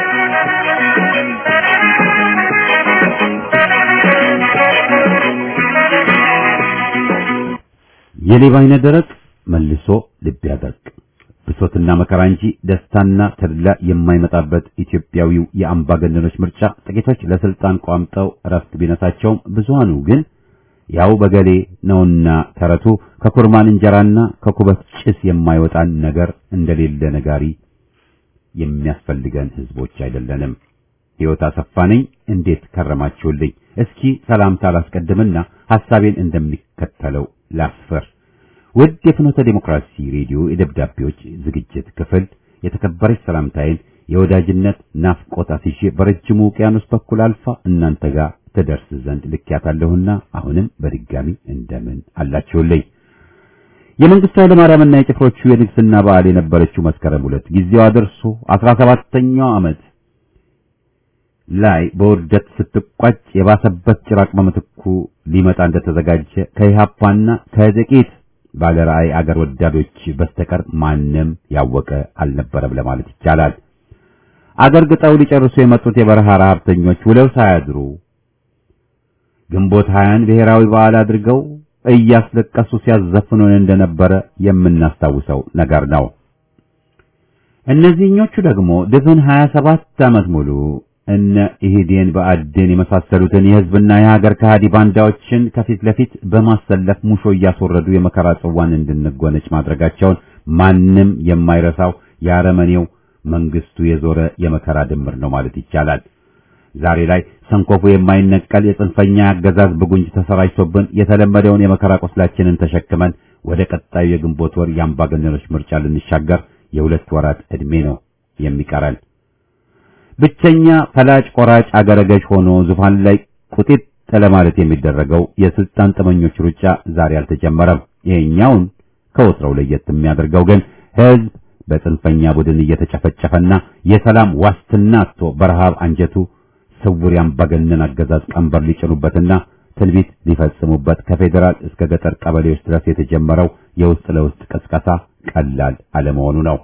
Speaker 1: የሌባ አይነ ደረቅ መልሶ ልብ ያደርቅ ብሶትና መከራ እንጂ ደስታና ተድላ የማይመጣበት ኢትዮጵያዊው የአምባገነኖች ምርጫ ጥቂቶች ለስልጣን ቋምጠው እረፍት ቢነሳቸውም ብዙሃኑ ግን ያው በገሌ ነውና ተረቱ ከኩርማን እንጀራና ከኩበት ጭስ የማይወጣን ነገር እንደሌለ ነጋሪ የሚያስፈልገን ህዝቦች አይደለንም። ሕይወት አሰፋ ነኝ። እንዴት ከረማችሁልኝ? እስኪ ሰላምታ ላስቀድምና ሐሳቤን እንደሚከተለው ላስፈር። ውድ የፍኖተ ዴሞክራሲ ሬዲዮ የደብዳቤዎች ዝግጅት ክፍል የተከበረች ሰላምታዬን የወዳጅነት ናፍቆት አስይዤ በረጅሙ ውቅያኖስ በኩል አልፋ እናንተ ጋር ትደርስ ዘንድ ልኬያታለሁና አሁንም በድጋሚ እንደምን አላችሁልኝ? የመንግስቱ ኃይለማርያምና የጭፍሮቹ የንግስና በዓል የነበረችው መስከረም ሁለት ጊዜዋ ደርሶ አስራ ሰባተኛው ዓመት ላይ በውርደት ስትቋጭ የባሰበት ጭራቅ በምትኩ ሊመጣ እንደተዘጋጀ ከኢህአፓና ከጥቂት ባለ ራዕይ አገር ወዳዶች በስተቀር ማንም ያወቀ አልነበረም ለማለት ይቻላል። አገር ግጠው ሊጨርሱ የመጡት የበረሃ ረሀብተኞች ውለው ሳያድሩ ግንቦት ሀያን ብሔራዊ በዓል አድርገው እያስለቀሱ ሲያዘፍኑን እንደነበረ የምናስታውሰው ነገር ነው። እነዚህኞቹ ደግሞ ድፍን 27 ዓመት ሙሉ እነ ኢህዴን በአዴን የመሳሰሉትን የህዝብና የሀገር ከሃዲ ባንዳዎችን ከፊት ለፊት በማሰለፍ ሙሾ እያስወረዱ የመከራ ጽዋን እንድንጎነጭ ማድረጋቸውን ማንም የማይረሳው የአረመኔው መንግስቱ የዞረ የመከራ ድምር ነው ማለት ይቻላል። ዛሬ ላይ ሰንኮፉ የማይነቀል የጽንፈኛ አገዛዝ ብጉንጅ ተሰራጭቶብን የተለመደውን የመከራ ቁስላችንን ተሸክመን ወደ ቀጣዩ የግንቦት ወር የአምባገነኖች ምርጫ ልንሻገር የሁለት ወራት ዕድሜ ነው የሚቀረን። ብቸኛ ፈላጭ ቆራጭ አገረገዥ ሆኖ ዙፋን ላይ ቁጢጥ ለማለት የሚደረገው የስልጣን ጥመኞች ሩጫ ዛሬ አልተጀመረም። ይሄኛውን ከወትሮው ለየት የሚያደርገው ግን ህዝብ በጽንፈኛ ቡድን እየተጨፈጨፈና የሰላም ዋስትና አጥቶ በረሃብ አንጀቱ ስውር የአምባገነን አገዛዝ ቀንበር ሊጭኑበትና ትንቢት ሊፈጽሙበት ከፌዴራል እስከ ገጠር ቀበሌዎች ድረስ የተጀመረው የውስጥ ለውስጥ ቅስቀሳ ቀላል አለመሆኑ ነው።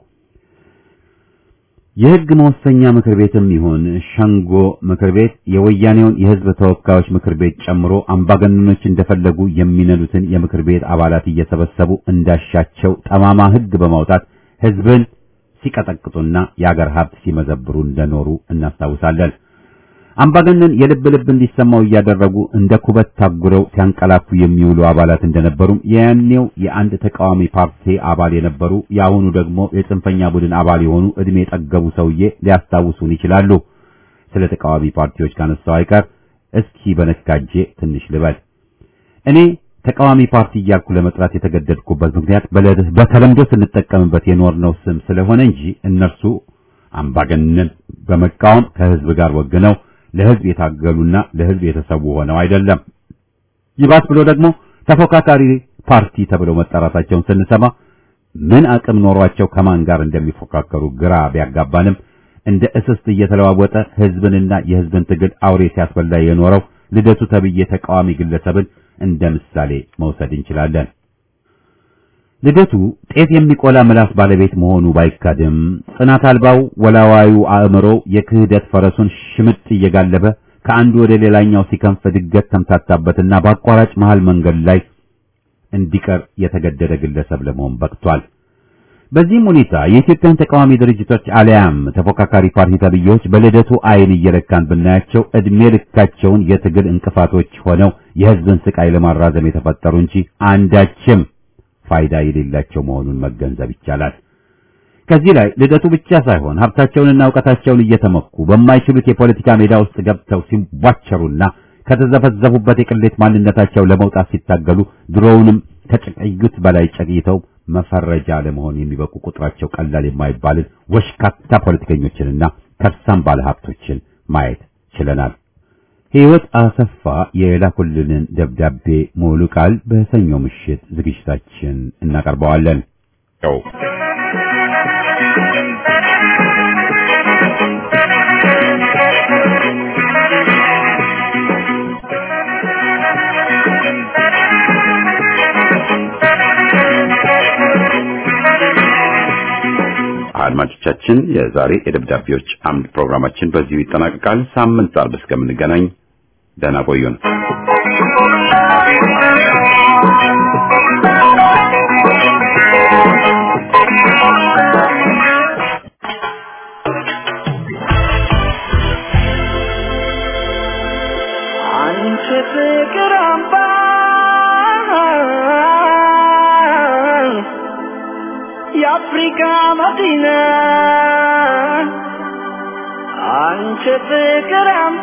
Speaker 1: የህግ መወሰኛ ምክር ቤትም ይሁን ሸንጎ ምክር ቤት የወያኔውን የህዝብ ተወካዮች ምክር ቤት ጨምሮ አምባገነኖች እንደፈለጉ የሚነዱትን የምክር ቤት አባላት እየሰበሰቡ እንዳሻቸው ጠማማ ህግ በማውጣት ህዝብን ሲቀጠቅጡና የአገር ሀብት ሲመዘብሩ እንደኖሩ እናስታውሳለን። አምባገነን የልብ ልብ እንዲሰማው እያደረጉ እንደ ኩበት ታጉረው ሲያንቀላፉ የሚውሉ አባላት እንደነበሩም የያኔው የአንድ ተቃዋሚ ፓርቲ አባል የነበሩ የአሁኑ ደግሞ የጽንፈኛ ቡድን አባል የሆኑ እድሜ የጠገቡ ሰውዬ ሊያስታውሱን ይችላሉ። ስለ ተቃዋሚ ፓርቲዎች ካነሳው አይቀር እስኪ በነካጄ ትንሽ ልበል። እኔ ተቃዋሚ ፓርቲ እያልኩ ለመጥራት የተገደድኩበት ምክንያት በተለምዶ ስንጠቀምበት የኖርነው ስም ስለሆነ እንጂ እነርሱ አምባገነን በመቃወም ከህዝብ ጋር ወግነው ለህዝብ የታገሉና ለህዝብ የተሰዉ ሆነው አይደለም። ይባስ ብሎ ደግሞ ተፎካካሪ ፓርቲ ተብለው መጠራታቸውን ስንሰማ ምን አቅም ኖሯቸው ከማን ጋር እንደሚፎካከሩ ግራ ቢያጋባንም እንደ እስስት እየተለዋወጠ ህዝብንና የህዝብን ትግል አውሬ ሲያስበላ የኖረው ልደቱ ተብዬ ተቃዋሚ ግለሰብን እንደ ምሳሌ መውሰድ እንችላለን። ልደቱ ጤፍ የሚቆላ ምላስ ባለቤት መሆኑ ባይካድም ጽናት አልባው ወላዋዩ አእምሮ የክህደት ፈረሱን ሽምጥ እየጋለበ ከአንዱ ወደ ሌላኛው ሲከንፍ ድገት ተምታታበትና በአቋራጭ መሃል መንገድ ላይ እንዲቀር የተገደደ ግለሰብ ለመሆን በቅቷል። በዚህም ሁኔታ የኢትዮጵያን ተቃዋሚ ድርጅቶች አሊያም ተፎካካሪ ፓርቲ ተብዬዎች በልደቱ አይን እየለካን ብናያቸው እድሜ ልካቸውን የትግል እንቅፋቶች ሆነው የሕዝብን ስቃይ ለማራዘም የተፈጠሩ እንጂ አንዳችም ፋይዳ የሌላቸው መሆኑን መገንዘብ ይቻላል። ከዚህ ላይ ልደቱ ብቻ ሳይሆን ሀብታቸውንና እውቀታቸውን እየተመኩ በማይችሉት የፖለቲካ ሜዳ ውስጥ ገብተው ሲቧቸሩና ከተዘፈዘፉበት የቅሌት ማንነታቸው ለመውጣት ሲታገሉ ድሮውንም ከጨቀዩት በላይ ጨቅይተው መፈረጃ ለመሆን የሚበቁ ቁጥራቸው ቀላል የማይባልን ወሽካታ ፖለቲከኞችንና ከርሳም ባለሀብቶችን ማየት ችለናል። ሕይወት አሰፋ የላኩልንን ደብዳቤ ሙሉ ቃል በሰኞ ምሽት ዝግጅታችን እናቀርበዋለን። አድማጮቻችን የዛሬ የደብዳቤዎች አምድ ፕሮግራማችን በዚሁ ይጠናቀቃል። ሳምንት አርብ እስከምንገናኝ ደህና ቆዩን።
Speaker 4: አንቺ ፍቅር አምባ የአፍሪካ መዲና አንቺ ፍቅር አምባ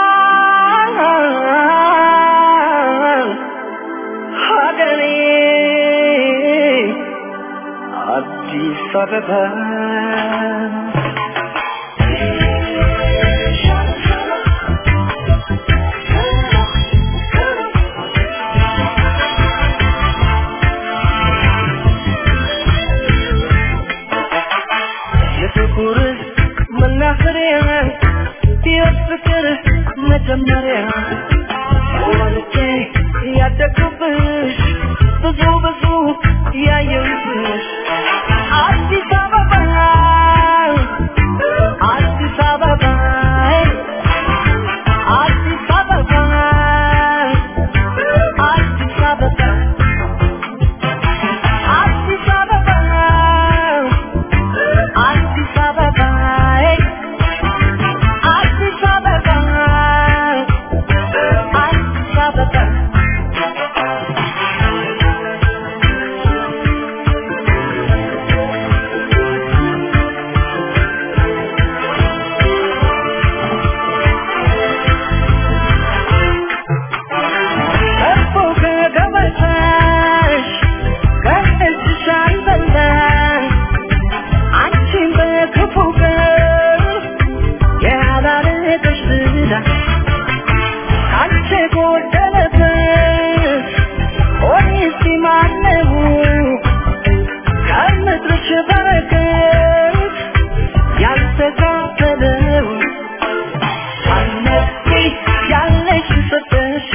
Speaker 4: ሀገሬ አዲስ አበባ የፍቅር መናኸሪያ የፍቅር መጀመሪያ ወልጄ ያደግኩብሽ ብዙ ብዙ ያየሁብሽ አዲስ አበባ አዲስ አበባ አዲስ አበባ አዲስ አበባ አዲስ አበባ አዲስ አበባ አዲስ አበባ አዲስ አበባ ከፍ ከገበታሽ ከእጅሽ አልበላሽ አንቺን በክፉ ቀን ያላረገሽ ዝና አንቺ ጎደለበት ሆኔስ ማነው ከምድርሽ በረከት ያልተካፈለው አነቂ ያለሽ ሰጠሽ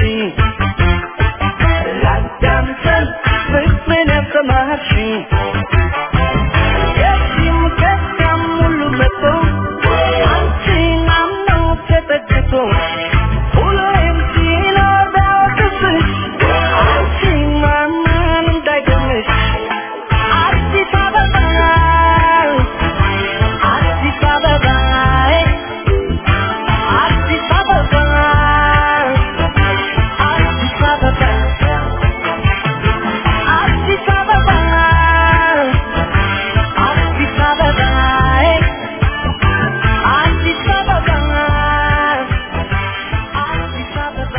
Speaker 4: ላዳምጠን ፍቅርን ያሰማሽኝ የዚህም ከዚያም ሁሉ መጥቶ አንቺን አምኖ ተጠግቶ ሁሌም ሲኖር ቢያወቅስሽ አንቺን ማመን እንዳይገምሽ አዲስ አበባ አዲስ አበባ አዲስ አበባ አዲስ አበባ አዲስ አበባ አዲስ አበባ አዲስ አበባ አዲስ አበባ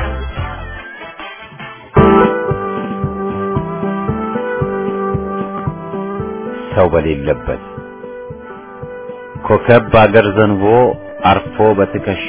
Speaker 1: ሰው በሌለበት ኮከብ በአገር ዘንቦ አርፎ በትከሻ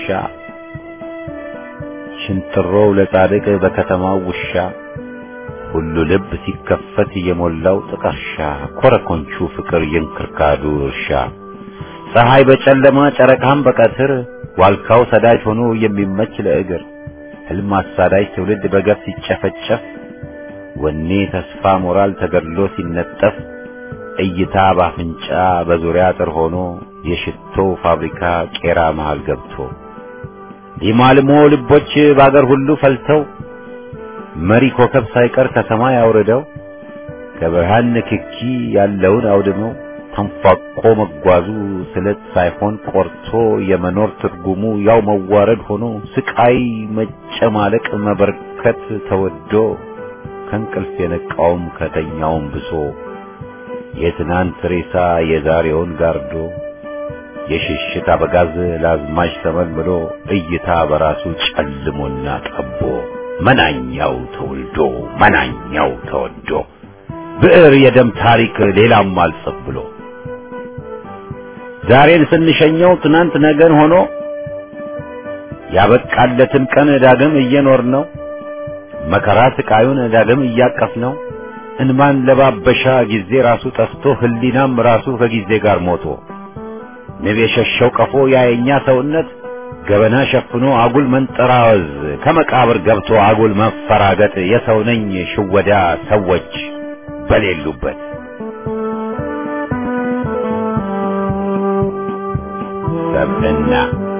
Speaker 1: ሽንጥሮው ለጻድቅ በከተማው ውሻ ሁሉ ልብ ሲከፈት የሞላው ጥቀርሻ ኮረኮንቹ ፍቅር የእንክርካዱ እርሻ ፀሐይ በጨለማ ጨረቃም በቀትር ዋልካው ሰዳጅ ሆኖ የሚመች ለእግር ህልም አሳዳጅ ትውልድ በገፍ ሲጨፈጨፍ ወኔ ተስፋ ሞራል ተገድሎ ሲነጠፍ እይታ ባፍንጫ በዙሪያ አጥር ሆኖ የሽቶ ፋብሪካ ቄራ መሃል ገብቶ ሊማልሞ ልቦች በአገር ሁሉ ፈልተው መሪ ኮከብ ሳይቀር ከሰማይ አውርደው ከብርሃን ንክኪ ያለውን አውድመው ተንፏቆ መጓዙ ስለት ሳይሆን ቆርቶ የመኖር ትርጉሙ ያው መዋረድ ሆኖ ስቃይ መጨማለቅ መበርከት ተወዶ ከእንቅልፍ የነቃውም ከተኛውም ብሶ የትናንት ሬሳ የዛሬውን ጋርዶ የሽሽት አበጋዝ ለአዝማች ተመልምሎ እይታ በራሱ ጨልሞና ጠቦ መናኛው ተወልዶ መናኛው ተወዶ ብዕር የደም ታሪክ ሌላም አልጽፍ ብሎ ዛሬን ስንሸኘው ትናንት ነገን ሆኖ ያበቃለትን ቀን ዳግም እየኖር ነው መከራ ስቃዩን ዳግም እያቀፍ ነው እንማን ለባበሻ ጊዜ ራሱ ጠፍቶ ህሊናም ራሱ ከጊዜ ጋር ሞቶ ንብ የሸሸው ቀፎ ያየኛ ሰውነት ገበና ሸፍኖ አጉል መንጠራወዝ ከመቃብር ገብቶ አጉል መፈራገጥ የሰው ነኝ ሽወዳ ሰዎች በሌሉበት ሰብዕና